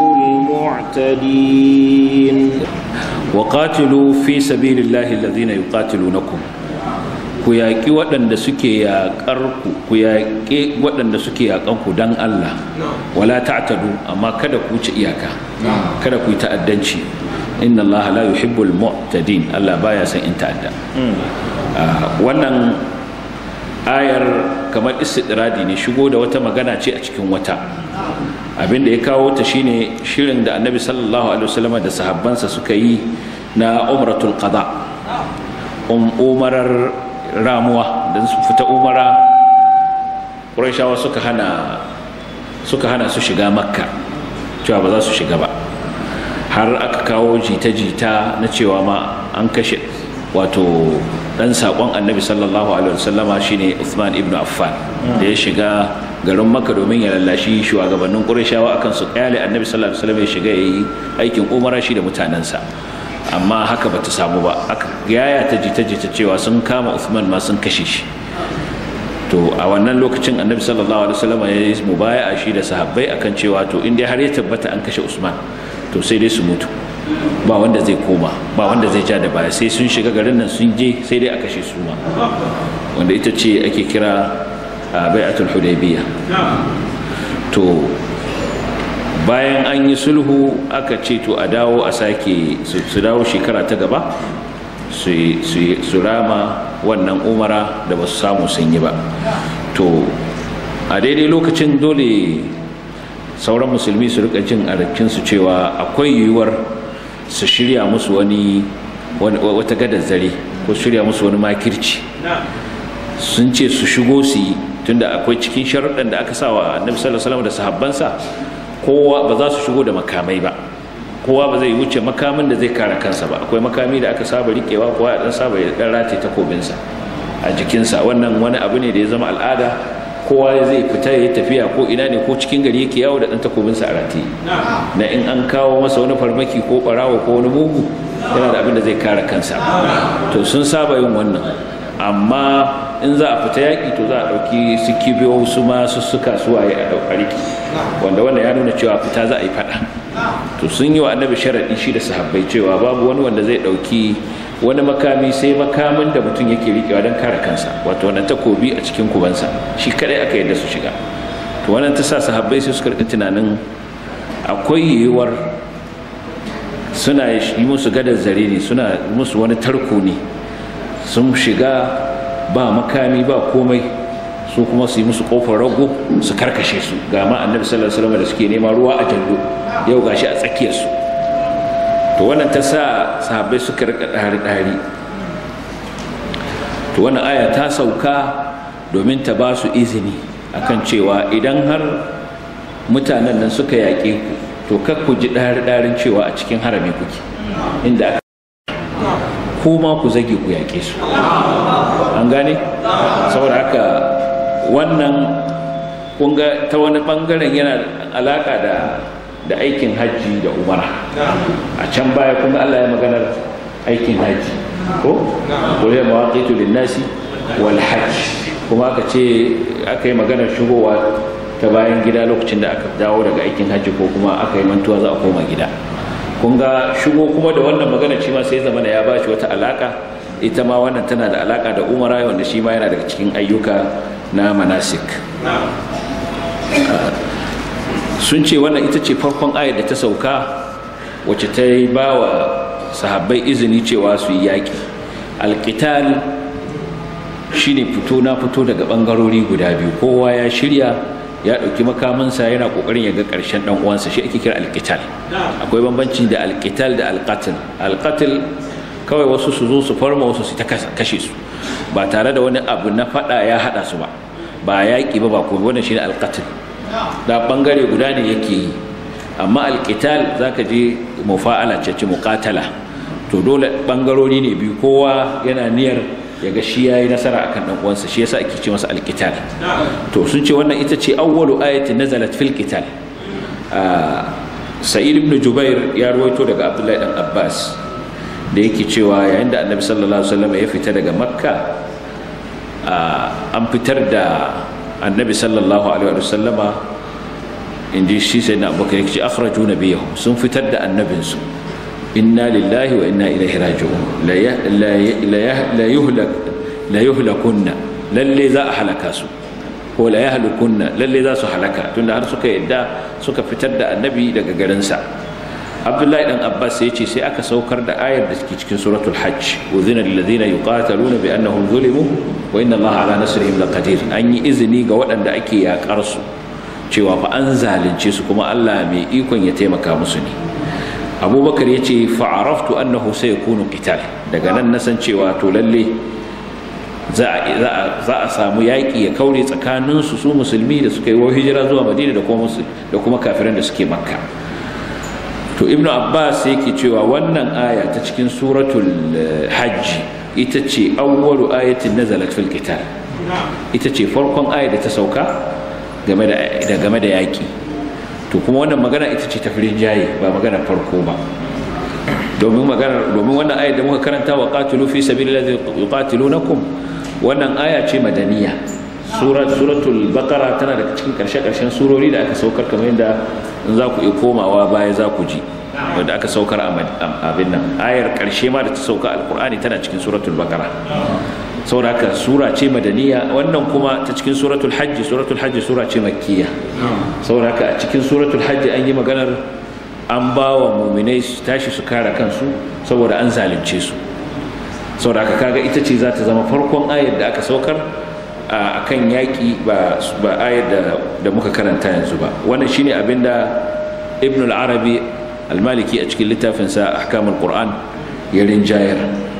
المعتدين وقاتلوا في سبيل الله الذين يقاتلونكم ku yaƙi waɗanda suke yaƙar ku ku yaƙi waɗanda suke yaƙan ku don Allah wala ta'tadu amma kada ku wuce iyaka kada ku yi ta'addanci inna Allah la yuhibbul mu'tadin Allah baya son in ta'adda Ah, wannan ayar kamar istidradi ne shigo da wata magana ce a cikin wata abin da ya kawo ta shine shirin da annabi sallallahu alaihi wasallam da sahabbansa suka yi na umratul qada um, umarar ramuwa don su fita umara ƙurashawa suka hana suka hana su shiga makka cewa ba za su shiga ba har aka kawo jita-jita na cewa ma an kashe wato dan saƙon annabi sallallahu alaihi wasallama shine Uthman ibn Affan da ya shiga garin makka domin ya lallashi shugabannin ƙurashawa akan su kyale annabi sallallahu alaihi wasallam ya shiga yayi aikin umara shi da mutanensa amma haka bata samu ba aka yaya ta jita-jita cewa sun kama Uthman ma sun kashe shi to a wannan lokacin annabi sallallahu alaihi wasallam ya yi mubaya'a shi da sahabbai akan cewa to in dai har ya tabbata an kashe Usman to sai dai su mutu ba wanda zai koma ba wanda zai ja da baya sai sun shiga garin nan sun je sai dai a kashe su ma wanda ita ce ake kira a bai'atul hudaybiyah to bayan an yi sulhu aka ce to a dawo a sake su dawo shekara ta gaba su rama wannan umara da ba su samu sun yi ba to a daidai lokacin dole sauran musulmi su rika jin su cewa akwai yiwuwar su shirya musu wani wata gadar zare ko shirya musu wani makirci sun ce su shigo su yi tunda akwai cikin sharuɗan da aka sa wa annabi sallallahu alaihi wasallam da sahabbansa kowa ba za su shigo da makamai ba kowa ba zai wuce makamin da zai kare kansa ba akwai makami da aka saba rikewa kowa ya dan saba ya dan rataye takobinsa a jikinsa wannan wani abu ne da ya zama al'ada kowa zai fita ya tafiya ko ina ne ko cikin gari yake yawo da dan takobinsa a rataye na in an kawo masa wani farmaki ko barawo ko wani mugu yana da abin da zai kare kansa to sun saba yin wannan amma in za a fita yaƙi to za a ɗauki su kibiyo su ma su suka su waye a ɗaukariki wanda wannan ya nuna cewa fita za a yi faɗa to sun yi wa annabi sharaɗi shi da sahabbai cewa babu wani wanda zai ɗauki wani makami sai makamin da mutum yake riƙewa don kare kansa wato wannan takobi a cikin kubansa shi kaɗai aka yadda su shiga to wannan ta sa sahabbai sai suka rika tunanin akwai yiwuwar suna yi musu gadar zare ne suna musu wani tarko ne sun shiga ba makami ba komai su kuma su yi musu kofar rago su karkashe su ga ma annabi sallallahu alaihi wasallam da suke nema ruwa a jallo yau gashi a tsakiyar su to wannan ta sa sahabbai suka rika dari dari to wannan aya ta sauka domin ta ba su izini akan cewa idan har mutanen nan suka yaƙe ku to kar ku ji dari darin cewa a cikin harami kuke inda ko ma ku zage ku yaƙe su an gane saboda haka wannan kunga ta wani bangaren yana alaka da da aikin hajji da umara a can baya kunga Allah ya maganar aikin hajji ko kore mawaqitu linnasi wal hajj kuma aka ce aka yi maganar shigowa ta bayan gida lokacin da aka dawo daga aikin hajji ko kuma aka yi mantuwa za a koma gida kun ga shigo kuma da wannan magana shi ma sai zama ya ba shi wata alaka ita ma wannan tana da alaka da umara wanda shi ma yana daga cikin ayyuka na manasik sun ce wannan ita ce farkon ayar da ta sauka wacce ta yi ba wa sahabbai izini cewa su yi yaƙi alƙital shi ne fito na fito daga ɓangarori guda biyu kowa ya shirya ya ɗauki makaminsa yana ƙoƙarin ya ga ƙarshen ɗan uwansa shi ake kira alƙital akwai bambanci da alƙital da alƙatil alƙatil kawai wasu su zo su farma wasu su ta kashe su ba tare da wani abu na faɗa ya haɗa su ba ba yaƙi ba ba kuma wannan shine alƙatil da ɓangare guda ne yake yi amma alƙital za ka je mufa'ala ce ce muƙatala to dole ɓangarori ne biyu kowa yana niyyar ya ga shi yayi nasara akan dan uwansa shi yasa ake ce masa alqital to sun ce wannan ita ce awwalu ayatin nazalat fil qital sa'id ibn jubair ya ruwaito daga abdullahi dan abbas da yake cewa yayin da annabi sallallahu alaihi wasallam ya fita daga makka an fitar da annabi sallallahu alaihi wasallama inji shi sai na abubakar yake ce akhraju nabiyahum sun fitar da annabinsu inna lillahi wa inna ilaihi raji'un la yuhlak la yuhlakunna lalle za a halaka su ko la yahlukunna lalle za su halaka tunda har suka yadda suka fitar da annabi daga garinsa abdullahi dan abbas ya ce sai aka saukar da ayar da ke cikin suratul hajj uzina lil ladina yuqataluna bi annahum zulimu wa inna allaha ala nasrihim laqadir an yi izini ga waɗanda ake yakar su cewa fa an zalunce su kuma Allah mai ikon ya taimaka musu ne abubakar ya ce fa'araftu annahu sai ya kunu qital daga nan na san cewa to lalle za a samu yaƙi ya kaure tsakaninsu su musulmi da suka yi wa hijira zuwa madina da kuma da kuma kafiran da suke makka to ibnu abbas yake cewa wannan aya ta cikin suratul hajji ita ce awwalu ayatin nazalat fil qital ita ce farkon aya da ta sauka game da game da yaƙi to kuma wannan magana ita ce tafirin jaye ba magana farko ba domin magana domin wannan ayar da muka karanta wa qatilu fi sabilillahi yuqatilunakum wannan aya ce madaniya surat suratul baqara tana daga cikin karshe karshen surori da aka saukar kamar yadda in za ku iya komawa baya za ku ji wanda aka saukar a abin nan ayar karshe ma da ta sauka alqur'ani tana cikin suratul baqara saboda haka sura ce madaniya wannan kuma ta cikin suratul hajji suratul hajji sura ce makkiya saboda haka a cikin suratul hajji an yi maganar an ba wa muminai su tashi su kare kansu saboda an zalunce su saboda haka kaga ita ce za ta zama farkon ayar da aka saukar a kan yaƙi ba ayar da muka karanta yanzu ba wannan shine abin da ibn al-arabi al-maliki a cikin littafinsa ahkamul qur'an ya rinjayar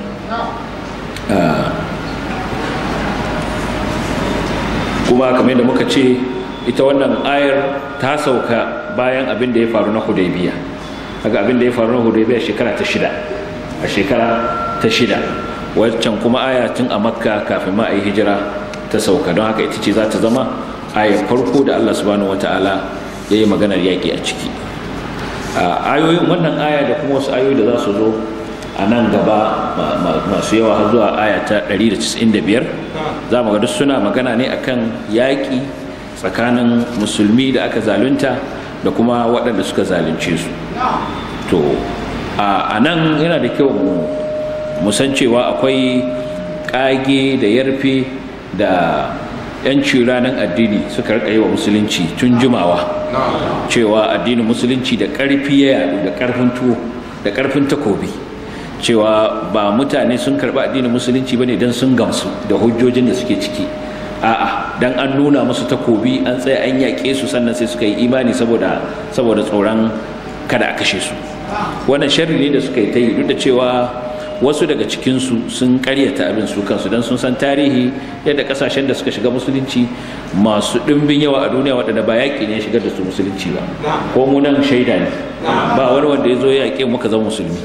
kuma kamar yadda muka ce ita wannan ayar ta sauka bayan abin da ya faru na hudaybiya haka abin da ya faru na hudaybiya shekara ta shida a shekara ta shida waccan kuma aya tun a makka kafin ma a yi hijira ta sauka don haka ita ce za ta zama ayar farko da allah subhanahu wata'ala ya yi maganar yaƙi a ciki ayoyin wannan aya da kuma wasu ayoyi da za su zo a nan gaba masu yawa har zuwa aya ta 195 za mu ga duk suna magana ne akan yaƙi tsakanin musulmi da aka zalunta da kuma waɗanda suka zalunce su to a nan yana da kyau mu san cewa akwai ƙage da yarfe da 'yanci ranar addini suka rika yi wa musulunci tun jimawa cewa addinin musulunci da ƙarfi ya yadu da ƙarfin tuwo da ƙarfin takobi cewa ba mutane sun karɓi addinin musulunci bane don sun gamsu da hujjojin da suke ciki a'a dan an nuna musu takobi an tsaya an yaƙe su sannan sai suka yi imani saboda saboda tsoron kada a kashe su wannan sharri ne da suka yi ta yi duk da cewa wasu daga cikinsu sun karyata abin su kansu don sun san tarihi yadda kasashen da suka shiga musulunci masu ɗimbin yawa a duniya waɗanda ba yaƙi ne shigar da su musulunci ba ko mu nan shaida ne ba wani wanda ya zo ya yaƙe muka zama musulmi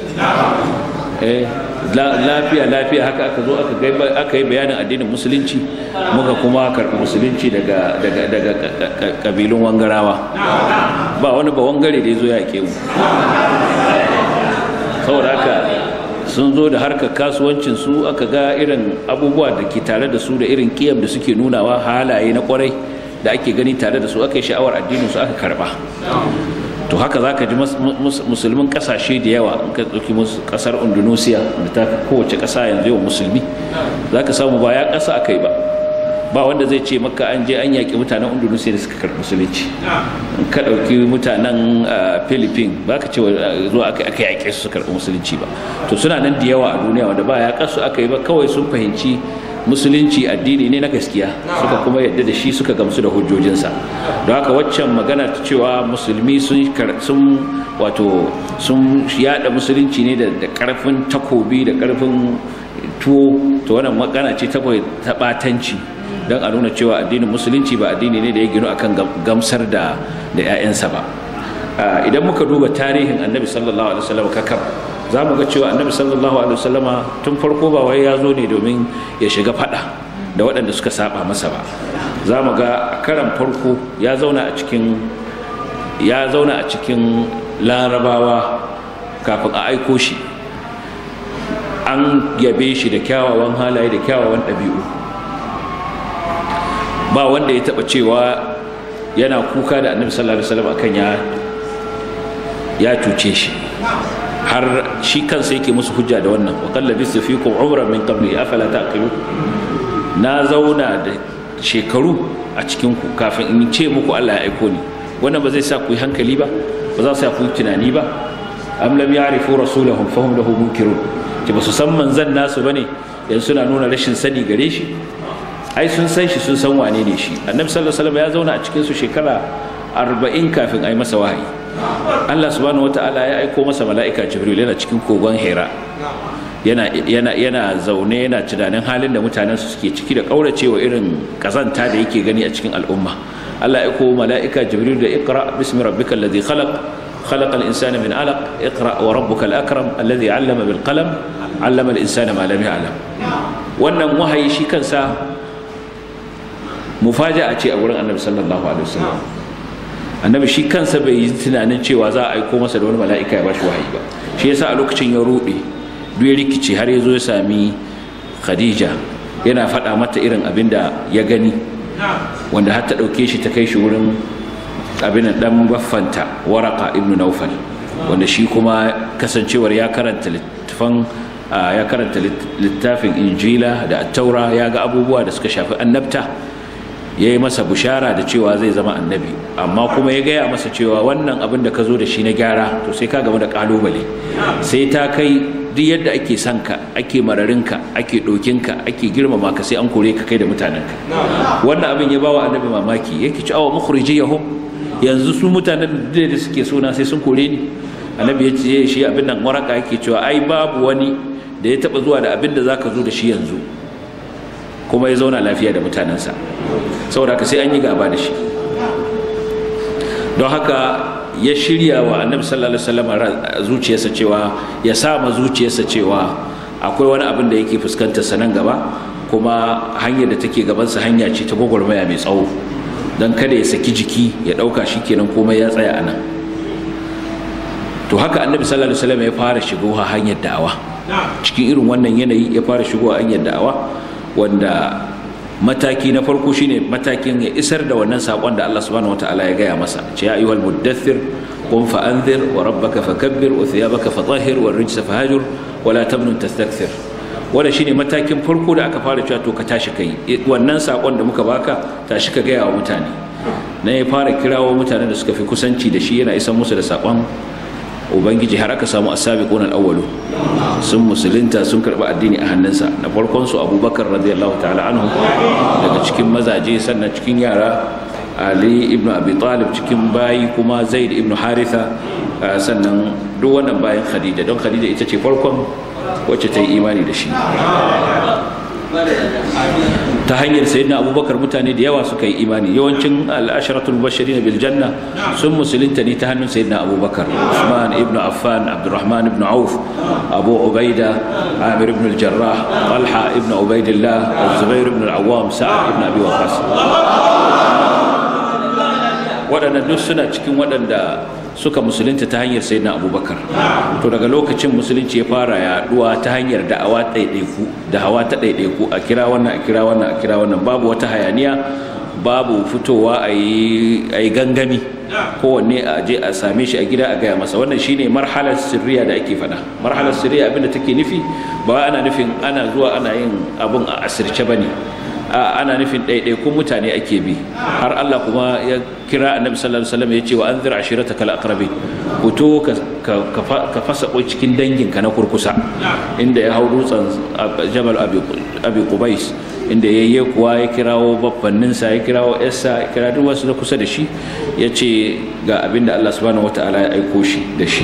lafiya lafiya haka aka zo aka yi bayanin addinin musulunci muka kuma karɓi musulunci daga daga ƙabilun wangarawa ba wani ba wangare da ya zo ya yaƙe mu saboda haka sun zo da harkar kasuwancin su aka ga irin abubuwa da ke tare da su da irin kiyam da suke nunawa halaye na kwarai da ake gani tare da su aka yi sha'awar addinin su aka karba to haka za ka ji musulmin kasashe da yawa in ka ɗauki kasar indonesia da ta kowace ƙasa yanzu yawan musulmi za ka samu ba ya ƙasa aka yi ba ba wanda zai ce maka an je an yaƙi mutanen indonesia da suka karɓi musulunci in ka ɗauki mutanen philippines ba ka ce zuwa aka aka yaƙe su suka karɓi musulunci ba to suna nan da yawa a duniya wanda ba ya kasu aka yi ba kawai sun fahimci musulunci addini ne na gaskiya suka kuma yadda da shi suka gamsu da hujjojinsa don haka waccan magana ta cewa musulmi sun sun wato sun yada musulunci ne da karfin takobi da karfin tuwo to wannan magana ce ta batanci don a nuna cewa addinin musulunci ba addini ne da ya ginu akan gamsar da da 'ya'yansa ba idan muka duba tarihin annabi sallallahu alaihi wasallam kakab za mu ga cewa annabi sallallahu alaihi wasallama tun farko ba wai ya zo ne domin ya shiga fada da waɗanda suka saba masa ba za mu ga a karan farko ya zauna a cikin ya zauna a cikin larabawa kafin a aiko shi an yabe shi da kyawawan halaye da kyawawan ɗabi'u ba wanda ya taɓa cewa yana kuka da annabi sallallahu alaihi wasallam akan ya ya cuce shi har shi kansa yake musu hujja da wannan wa qalla bisu fikum umran min qabli afala taqilu na zauna da shekaru a cikin ku kafin in ce muku Allah ya aiko ni wannan ba zai sa ku yi hankali ba ba za su sa ku yi tunani ba am lam ya'rifu rasulahum fahum lahu munkirun ki ba su san manzan nasu bane yanzu suna nuna rashin sani gare shi ai sun san shi sun san wane ne shi annabi sallallahu alaihi wasallam ya zauna a cikin su shekara 40 kafin ai masa wahayi Allah subhanahu wata'ala ya aiko masa mala'ika Jibril yana cikin kogon Hira yana yana yana zaune yana tunanin halin da mutanen su suke ciki da kauracewa irin kazanta da yake gani a cikin al'umma Allah ya aiko mala'ika Jibril da Iqra bismi rabbikal ladhi khalaq خلق الإنسان من علق اقرأ وربك الأكرم الذي علم بالقلم علم الإنسان ما لم يعلم wannan wahayi shi kansa mufaja'a ce a wurin annabi sallallahu alaihi wasallam annabi shi kansa bai yi tunanin cewa za a aiko masa da wani mala'ika ya bashi wahayi ba shi yasa a lokacin ya rude duk ya rikice har ya zo ya sami khadija yana faɗa mata irin abin da ya gani wanda har ta ɗauke shi ta kai shi wurin abin dan baffanta waraka ibnu naufal wanda shi kuma kasancewar ya karanta littafan ya karanta littafin injila da taura ya ga abubuwa da suka shafi annabta ya yi masa bushara da cewa zai zama annabi amma kuma ya gaya masa cewa wannan abin da ka zo da shi na gyara to sai ka gama da kalubale sai ta kai duk yadda ake son ka ake mararinka ake ɗokinka ake girmama ka sai an kore ka kai da mutanenka wannan abin ya bawa annabi mamaki yake ci awa mukhrijiyahum yanzu su mutanen da suke suna sai sun kore ni annabi ya ce shi abin nan waraka yake cewa ai babu wani da ya taba zuwa da abin da zaka zo da shi yanzu kuma ya zauna lafiya da mutanensa saboda haka sai an yi gaba da shi don haka ya shirya wa annabi sallallahu alaihi wasallam zuciyarsa cewa ya sama zuciyarsa cewa akwai wani abin da yake fuskantar sa nan gaba kuma hanyar da take gabansa hanya ce ta gwagwarmaya mai tsawo don kada ya saki jiki ya ɗauka shi kenan komai ya tsaya a nan to haka annabi sallallahu alaihi wasallam ya fara shigowa hanyar da'awa cikin irin wannan yanayi ya fara shigowa hanyar da'awa wanda mataki na farko shine matakin ya isar da wannan sakon da Allah subhanahu wataala ya gaya masa ce ya ayyuhal muddathir qum fa anzir wa rabbaka fakabbir wa thiyabaka fatahhir wa rijsa fahajur wa la tamnun tastakthir wanda shine matakin farko da aka fara cewa to ka tashi kai wannan sakon da muka baka tashi ka gaya wa mutane na ya fara kirawo mutanen da suka fi kusanci da shi yana isan musu da sakon ubangiji har aka samu asabiqun al-awwalu sun musulunta sun karɓi addini a hannunsa na farkon su abubakar radiyallahu ta'ala anhu daga cikin mazaje sannan cikin yara ali ibn abi talib cikin bayi kuma zaid ibn haritha sannan duk wannan bayan khadija don khadija ita ce farkon wacce ta yi imani da shi ta hanyar sayyidina abubakar mutane da yawa suka yi imani yawancin al'asharatul bashirin bil janna sun musulunta ne ta hannun sayyidina abubakar usman ibn affan abdurrahman ibn auf abu ubaida amir ibn al-jarrah talha ibn ubaidillah zubair ibn al-awwam sa'ad ibn abi waqas waɗannan duk suna cikin waɗanda suka musulunta ta hanyar sayyidina abubakar to daga lokacin musulunci ya fara yaduwa ta hanyar da'awa ɗaiɗaiku da hawa ta ɗaiɗaiku a kira wannan a kira wannan a kira wannan babu wata hayaniya babu fitowa a yi gangami kowanne a je a same shi a gida a gaya masa wannan shine marhalar sirriya da ake faɗa marhalar sirriya abinda take nufi ba ana nufin ana zuwa ana yin abun a asirce bane ana nufin ɗaiɗaikun mutane ake bi har Allah kuma ya kira annabi sallallahu alaihi wasallam ya ce wa anzir ashirataka al-aqrabin fito ka fasa kwai cikin danginka na kurkusa inda ya hau dutsen jabal abi qubais inda ya yi kuwa ya kirawo babbanninsa ya kirawo yarsa ya kira duk wasu na kusa da shi ya ce ga abin da Allah subhanahu wata'ala ya aiko shi da shi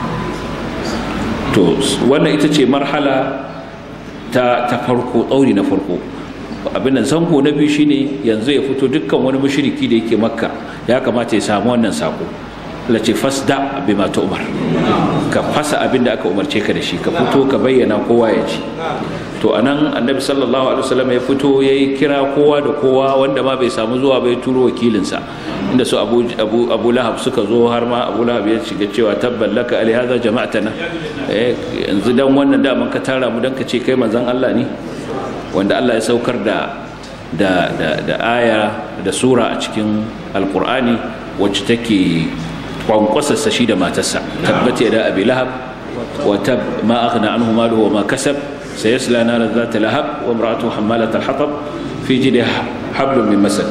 to wannan ita ce marhala ta ta farko tsauri na farko abin nan zango na biyu shine yanzu ya fito dukkan wani mushriki da yake makka ya kamata ya samu wannan sako la ce fasda bima umar ka fasa abin da aka umarce ka da shi ka fito ka bayyana kowa ya ji to anan annabi sallallahu alaihi wasallam ya fito ya yi kira kowa da kowa wanda ma bai samu zuwa bai turo wakilinsa inda su abu, abu, abu lahab suka zo har ma abu lahab ya shiga cewa tabban laka ali hadha jama'atana eh yanzu dan wannan da man ka tara mu dan ka ce kai manzon Allah ne wanda Allah ya saukar da da da, da aya da sura a cikin alqur'ani wacce take kwankwasarsa shi da matarsa tabbata da abi lahab wa tab ma aghna anhu maluhu wa ma kasab سيصلى نارا ذات لهب وامرأته حمالة الحطب في جيدها حبل من مسد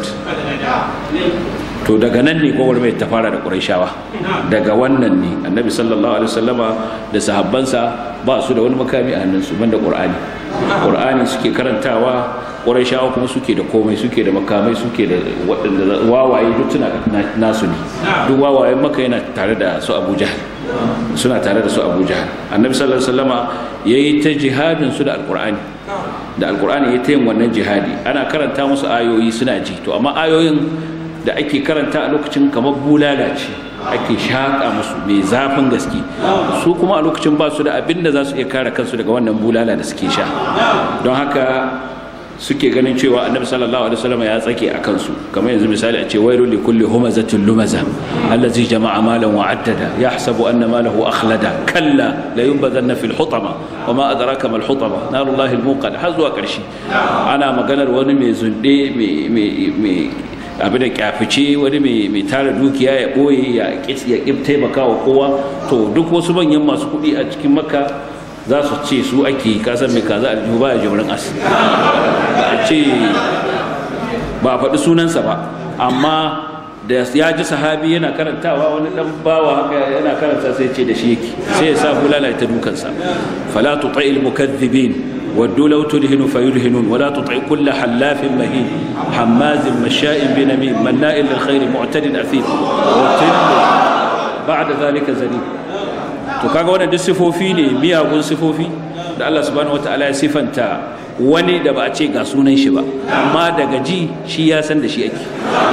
to daga nan ne kowar mai ta fara da ƙurayshawa daga wannan ne annabi sallallahu alaihi wasallama da sahabbansa ba su da wani makami a hannunsu banda ƙur'ani ƙur'ani suke karantawa ƙurayshawa kuma suke da komai suke da makamai suke da waɗanda wawaye duk suna nasu ne duk wawayen maka yana tare da su abu jahal suna tare da su abu jahal annabi sallallahu alaihi wasallama yayi ta jihadin su da alƙur'ani da alƙur'ani ya ta yin wannan jihadi ana karanta musu ayoyi suna ji to amma ayoyin da ake karanta a lokacin kamar bulala ce ake shaƙa musu mai zafin gaske su kuma a lokacin ba su da abin da za su iya kare kansu daga wannan bulala da suke sha don haka suke ganin cewa annabi sallallahu alaihi wasallam ya tsake a kansu kamar yanzu misali a ce wailu li kulli humazatin lumaza allazi jama'a malan wa addada yahsabu anna malahu akhlada kalla la yunbadhanna fil hutama wa ma adraka mal hutama narullahi al muqad har zuwa karshe ana maganar wani mai zunde mai abin da kyafice wani mai tara dukiya ya ɓoye ya ƙi taimaka wa kowa to duk wasu manyan masu kuɗi a cikin makka za su ce su ake kasan mai kaza aljihu ba ya jimrin as a ce ba a faɗi sunansa ba amma da ya ji sahabi yana karantawa wani dan bawa haka yana karanta sai ce da shi yake sai ya sa bulala ta dukansa fala tuta'il mukaththibin ودوا لو تدهن فيدهنون ولا تطع كل حلاف مهين حماز مشاء بنميم مناء للخير معتد أثيم وتل بعد ذلك زنيم to kaga wannan duk sifofi ne miyagun sifofi da Allah subhanahu wataala ya sifanta wani da ba a ce ga sunan shi ba amma daga ji shi ya san da shi ake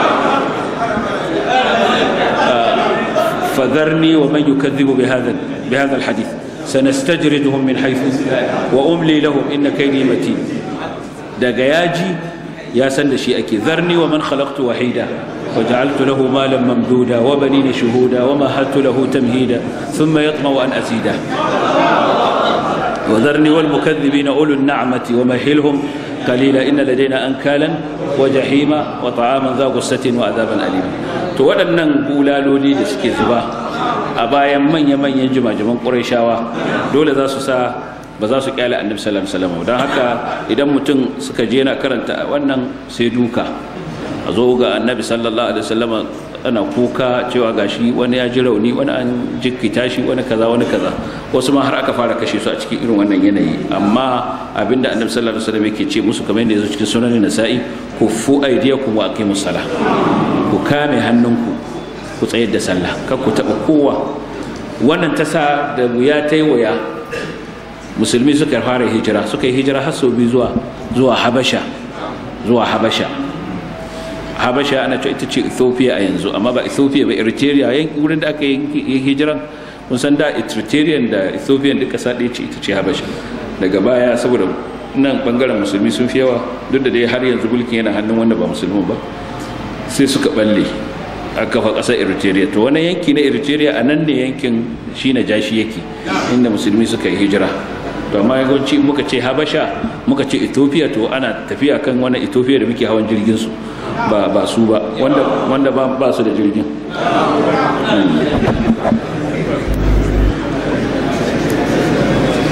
فذرني ومن يكذب بهذا بهذا الحديث سنستجردهم من حيث وأملي لهم إن كيدي متين دقياجي يا سند شيئك ذرني ومن خلقت وحيدا وجعلت له مالا ممدودا وبنين شهودا ومهدت له تمهيدا ثم يطمع أن أزيده وذرني والمكذبين أولو النعمة ومهلهم قليلا إن لدينا أنكالا وجحيما وطعاما ذا غصة وعذابا أليما to waɗannan bulaloli da suke zuba a bayan manya-manyan jimajiman ƙurayshawa dole za su sa ba za su kyale annabi sallallahu alaihi wasallam don haka idan mutum suka je na karanta wannan sai duka a zo ga annabi sallallahu alaihi wasallam ana kuka cewa gashi wani ya ji rauni wani an jikkita shi wani kaza wani kaza wasu ma har aka fara kashe su a cikin irin wannan yanayi amma abinda annabi sallallahu alaihi wasallam yake ce musu kamar yadda yazo cikin sunan nasa'i kuffu aydiyakum wa aqimus salah ku kame hannunku ku tsayar da sallah kar ku taba kowa wannan ta sa da wuya ta yi wuya musulmi suka fara hijira suka yi hijira har sau biyu zuwa zuwa habasha zuwa habasha habasha ana cewa ita ce ethiopia a yanzu amma ba ethiopia ba eritrea yankin wurin da aka yi hijiran kun san da eritrean da ethiopian duka ƙasa ɗaya ce ita ce habasha daga baya saboda nan bangaren musulmi sun fi yawa duk da dai har yanzu mulkin yana hannun wanda ba musulmi ba sai suka balle a kafa ƙasar eritrea to wani yanki na eritrea a nan ne yankin shi na jashi yake inda musulmi suka yi hijira to amma yawanci muka ce habasha muka ce ethiopia to ana tafiya kan wani ethiopia da muke hawan jirgin su ba ba su ba wanda wanda ba ba su da jirgin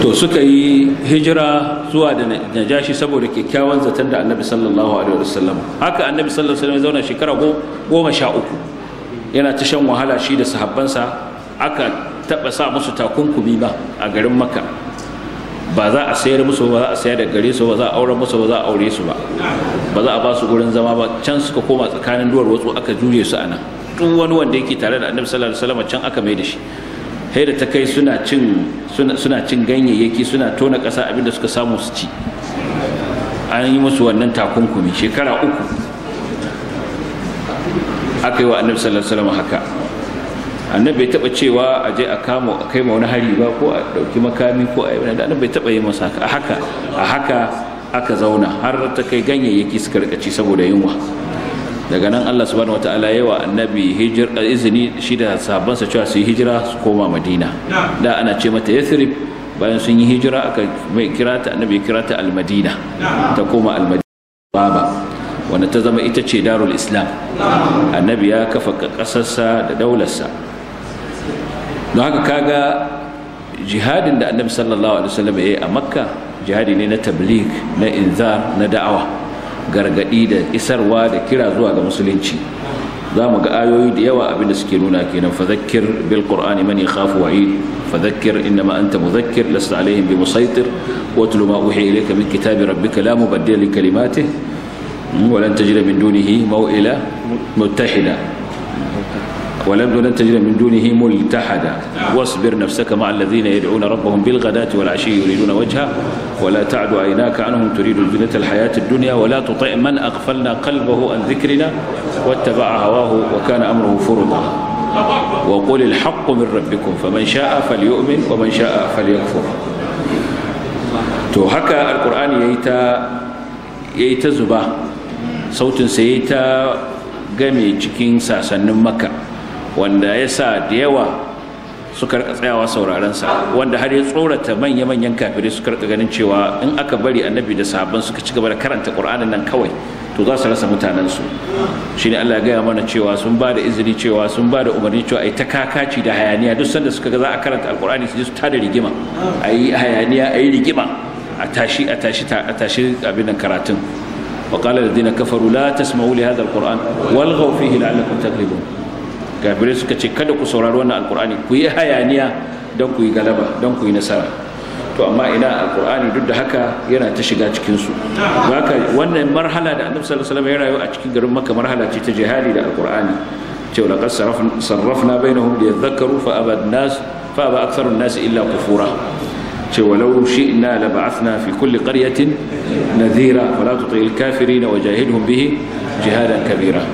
to suka yi hijira zuwa da najashi saboda kyakkyawan zaton da annabi sallallahu alaihi wasallam haka annabi sallallahu alaihi wasallam ya zauna shekara goma sha uku yana ta shan wahala shi da sahabbansa aka taba sa musu takunkumi ba a garin makka ba za a sayar musu ba za a sayar da gare su ba za a aure musu ba za a aure su ba ba za a ba su gurin zama ba can suka koma tsakanin duwar watsu aka jure su a nan duk wani wanda yake tare da annabi sallallahu alaihi wasallam can aka mai da shi sai da ta kai suna cin suna cin ganyayyaki suna tona ƙasa abinda suka samu su ci an yi musu wannan takunkumi shekara uku aka yi wa annabi sallallahu alaihi wasallam haka annabi bai taba cewa a je a kama a kai ma wani hari ba ko a dauki makami ko a yi wani da annabi bai taba yi masa haka a haka a haka aka zauna har ta kai ganyayyaki suka rika ci saboda yunwa daga nan Allah subhanahu wataala yawa annabi hijir izini shi da sahabbansa cewa su yi hijira su koma madina da ana ce mata yathrib bayan sun yi hijira aka mai kira ta annabi kira ta almadina ta koma almadina baba wanda ta zama ita ce darul islam annabi ya kafa kasarsa da daularsa don haka kaga jihadin da annabi sallallahu alaihi wasallam ya yi a makka jihadi ne na tabligh na inzar na da'awa gargadi da isarwa da kira zuwa ga musulunci za mu ga ayoyi da yawa abinda suke nuna kenan fadhakkir bil qur'ani man yakhafu wa'id fadhakkir innama anta mudhakkir lasta alaihim bi musaitir watlu ma uhiya ilayka min kitabi rabbika la mubaddila li kalimatihi ولن تجد من دونه موئلا متحدا ولم ولن تجد من دونه ملتحدا واصبر نفسك مع الذين يدعون ربهم بالغداة والعشي يريدون وجهه ولا تعد عيناك عنهم تريد الزينة الحياة الدنيا ولا تطع من أغفلنا قلبه عن ذكرنا واتبع هواه وكان أمره فرطا وقل الحق من ربكم فمن شاء فليؤمن ومن شاء فليكفر to haka alkur'ani yayi ta yayi ta zuba sautin sa yayi ta game cikin sasannin makka wanda ya sa da yawa suka rika tsayawa sauraron sa wanda har ya tsorata manya manyan kafirai suka rika ganin cewa in aka bari annabi da sahabban suka ci gaba da karanta qur'anin nan kawai to za su rasa mutanen su shine Allah ya gaya mana cewa sun ba da izini cewa sun ba da umarni cewa ai ta kakaci da hayaniya duk sanda suka ga za a karanta alqur'ani su je su tada rigima ayi hayaniya ayi rigima a tashi a tashi a tashi abin nan karatun wa qala alladhina kafaru la tasma'u li hadha alquran walghaw fihi la'allakum taghlibun kafirai suka ce kada ku saurari wannan alqur'ani ku yi hayaniya don ku yi galaba don ku yi nasara to amma ina alqur'ani duk da haka yana ta shiga cikin su haka wannan marhala da annabi sallallahu alaihi wasallam ya rayu a cikin garin makka marhala ce ta jihadi da alqur'ani cewa laqad sarrafna bainahum liyadhakkaru fa aba an-nas fa aba aktharu an-nas illa kufura ولو شئنا لبعثنا في كل قرية نذيرا فلا تطع الكافرين وجاهدهم به جهادا كبيرا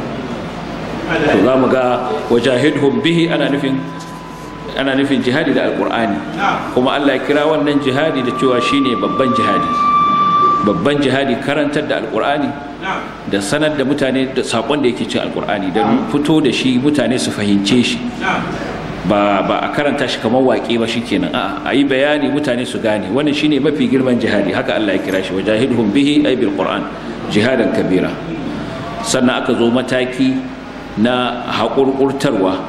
فظام وجاهدهم به أنا نفين أنا نفين جهادي دا القرآن كما الله يكرا wannan jihadi da cewa shine babban jihadi babban jihadi karantar da alqur'ani da sanar da mutane da sakon da yake cikin alqur'ani da fito da shi mutane su fahimce shi ba ba a karanta shi kamar waƙe ba shikenan a'a a yi bayani mutane su gane wannan shine mafi girman jihadi haka Allah ya kira shi wajahidhum bihi ay bil qur'an jihadan kabira sannan aka zo mataki na haƙurƙurtarwa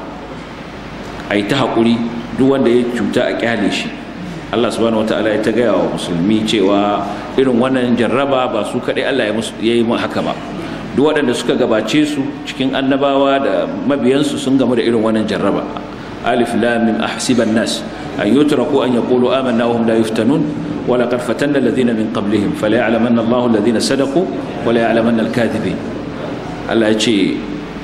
a yi ta haƙuri duk wanda ya cuta a kyale shi Allah subhanahu wataala ya ta gaya wa musulmi cewa irin wannan jarraba ba su kaɗai Allah ya yi haka ba duk waɗanda suka gabace su cikin annabawa da mabiyansu sun gamu da irin wannan jarraba ألف لام من أحسب الناس أن يتركوا أن يقولوا آمنا وهم لا يفتنون ولقد فتنا الذين من قبلهم فليعلمن الله الذين صدقوا وليعلمن الكاذبين الله يجي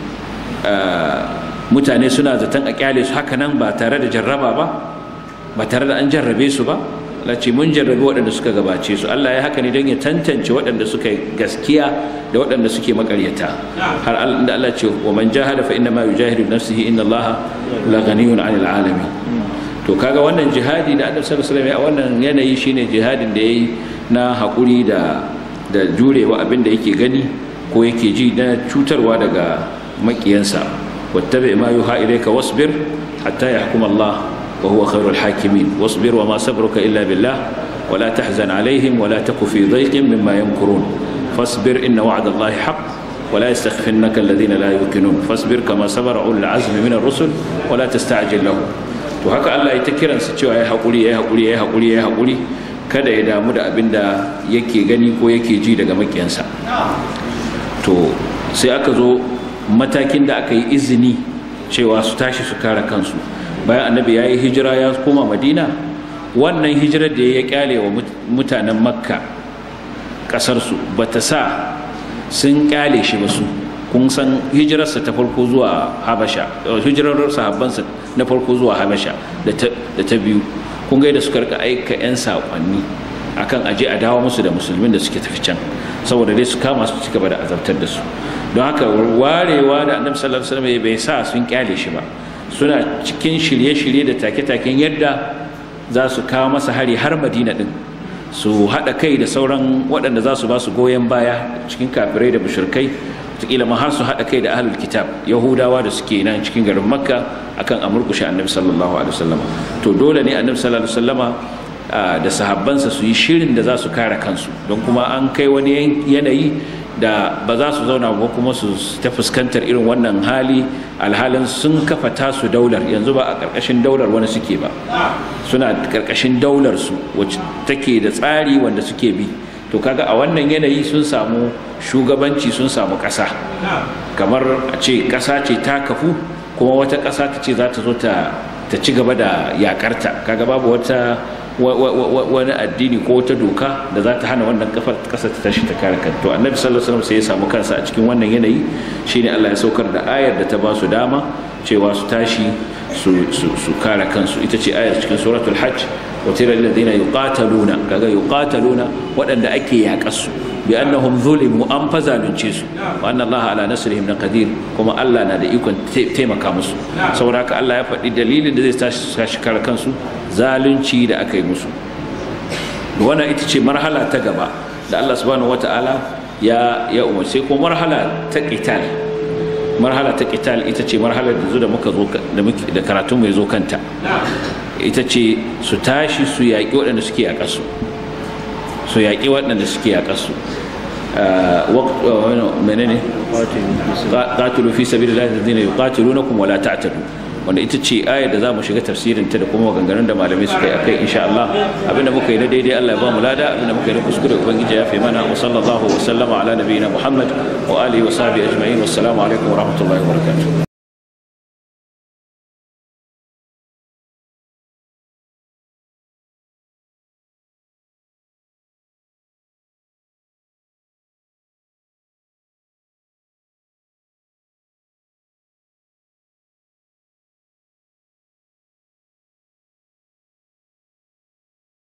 mutane suna zaton a kyale su haka nan ba tare da jarraba ba ba tare da an jarrabe su ba Allah ce mun jarrabe waɗanda suka gabace su Allah ya haka ne don ya tantance waɗanda suka gaskiya da waɗanda suke makaryata har da Allah ce wa man jahada fa inna ma yujahidu nafsihi inna Allah la ghaniyun 'anil alamin to kaga wannan jihadi da Annabi sallallahu alaihi wasallam a wannan yanayi shine jihadin da yayi na hakuri da da jurewa abin da yake gani ko yake ji na cutarwa daga makiyansa wattabi ma yuha ilayka wasbir hatta yahkum Allah وهو خير الحاكمين واصبر وما صبرك إلا بالله ولا تحزن عليهم ولا تك في ضيق مما يمكرون فاصبر إن وعد الله حق ولا يستخفنك الذين لا يوقنون فاصبر كما صبر أولو العزم من الرسل ولا تستعجل لهم to haka Allah ya ta kiransa cewa ya haƙuri ya haƙuri ya haƙuri ya haƙuri kada ya damu da abin da yake gani ko yake ji daga makiyansa to sai aka zo matakin da aka yi izini cewa su tashi su kare kansu bayan annabi ya yi hijira ya koma madina wannan hijirar da ya kyale wa mutanen makka ƙasarsu ba ta sa sun kyale shi ba su kun san hijirarsa ta farko zuwa habasha hijirar sahabbansa na farko zuwa habasha da ta biyu kun ga da suka rika aika 'yan saƙonni akan aje a dawo musu da musulmin da suke tafi can saboda dai su kama su ci gaba da azabtar da su don haka warewa da annabi sallallahu alaihi wasallam bai sa sun kyale shi ba suna cikin shirye-shirye da take-taken yadda za su kawo masa hari har madina din su haɗa kai da sauran waɗanda za su ba su goyon baya cikin kafirai da mushrikai wataƙila ma har su haɗa kai da ahlul kitab yahudawa da suke nan cikin garin makka akan a murkushe annabi sallallahu alaihi wasallama to dole ne annabi sallallahu alaihi wasallama da sahabbansa su yi shirin da za su kare kansu don kuma an kai wani yanayi da ba za su zauna ba kuma su ta fuskantar irin wannan hali alhalin sun kafa tasu daular yanzu ba a ƙarƙashin daular wani suke ba suna ƙarƙashin daular su wacce take da tsari wanda suke bi to kaga a wannan yanayi sun samu shugabanci sun samu ƙasa kamar a ce ƙasa ce ta kafu kuma wata ƙasa ta ce za ta zo ta ci gaba da yakarta kaga babu wata wani addini ko wata doka da za ta hana wannan kafar ƙasa ta tashi ta kare kanta to annabi sallallahu alaihi wasallam sai ya samu kansa a cikin wannan yanayi shine Allah ya saukar da ayar da ta ba su dama cewa su tashi su kare kansu ita ce ayar cikin suratul hajj وترى الذين يقاتلون كذا يقاتلون وأن أكي يقصوا بأنهم ظلموا أم فزالوا وأن الله على نصرهم لقدير كما الله نادى يكون تيما كامس سوراك الله يفعل دليل الذي تشكر كنسو zalunci da aka yi musu wannan ita ce marhala ta gaba da Allah subhanahu wata'ala ya ya umarce ko marhala ta qital marhala ta qital ita ce marhalar da zo da muka zo da karatun mai zo kanta ita ce su tashi su yaƙi waɗanda suke a ƙasu su yaƙi waɗanda suke a ƙasu menene qatilu fi sabilillahi alladhina yuqatilunakum wala ta'tadu wanda ita ce ayar da za mu shiga tafsirin ta da kuma maganganun da malamai suka yi akai insha Allah abinda muka yi na daidai Allah ya ba mu lada abinda muka yi na kuskure ubangiji ya fi mana wa sallallahu wa sallama ala nabiyina Muhammad wa alihi wa sahbihi ajma'in wassalamu alaikum wa rahmatullahi wa barakatuh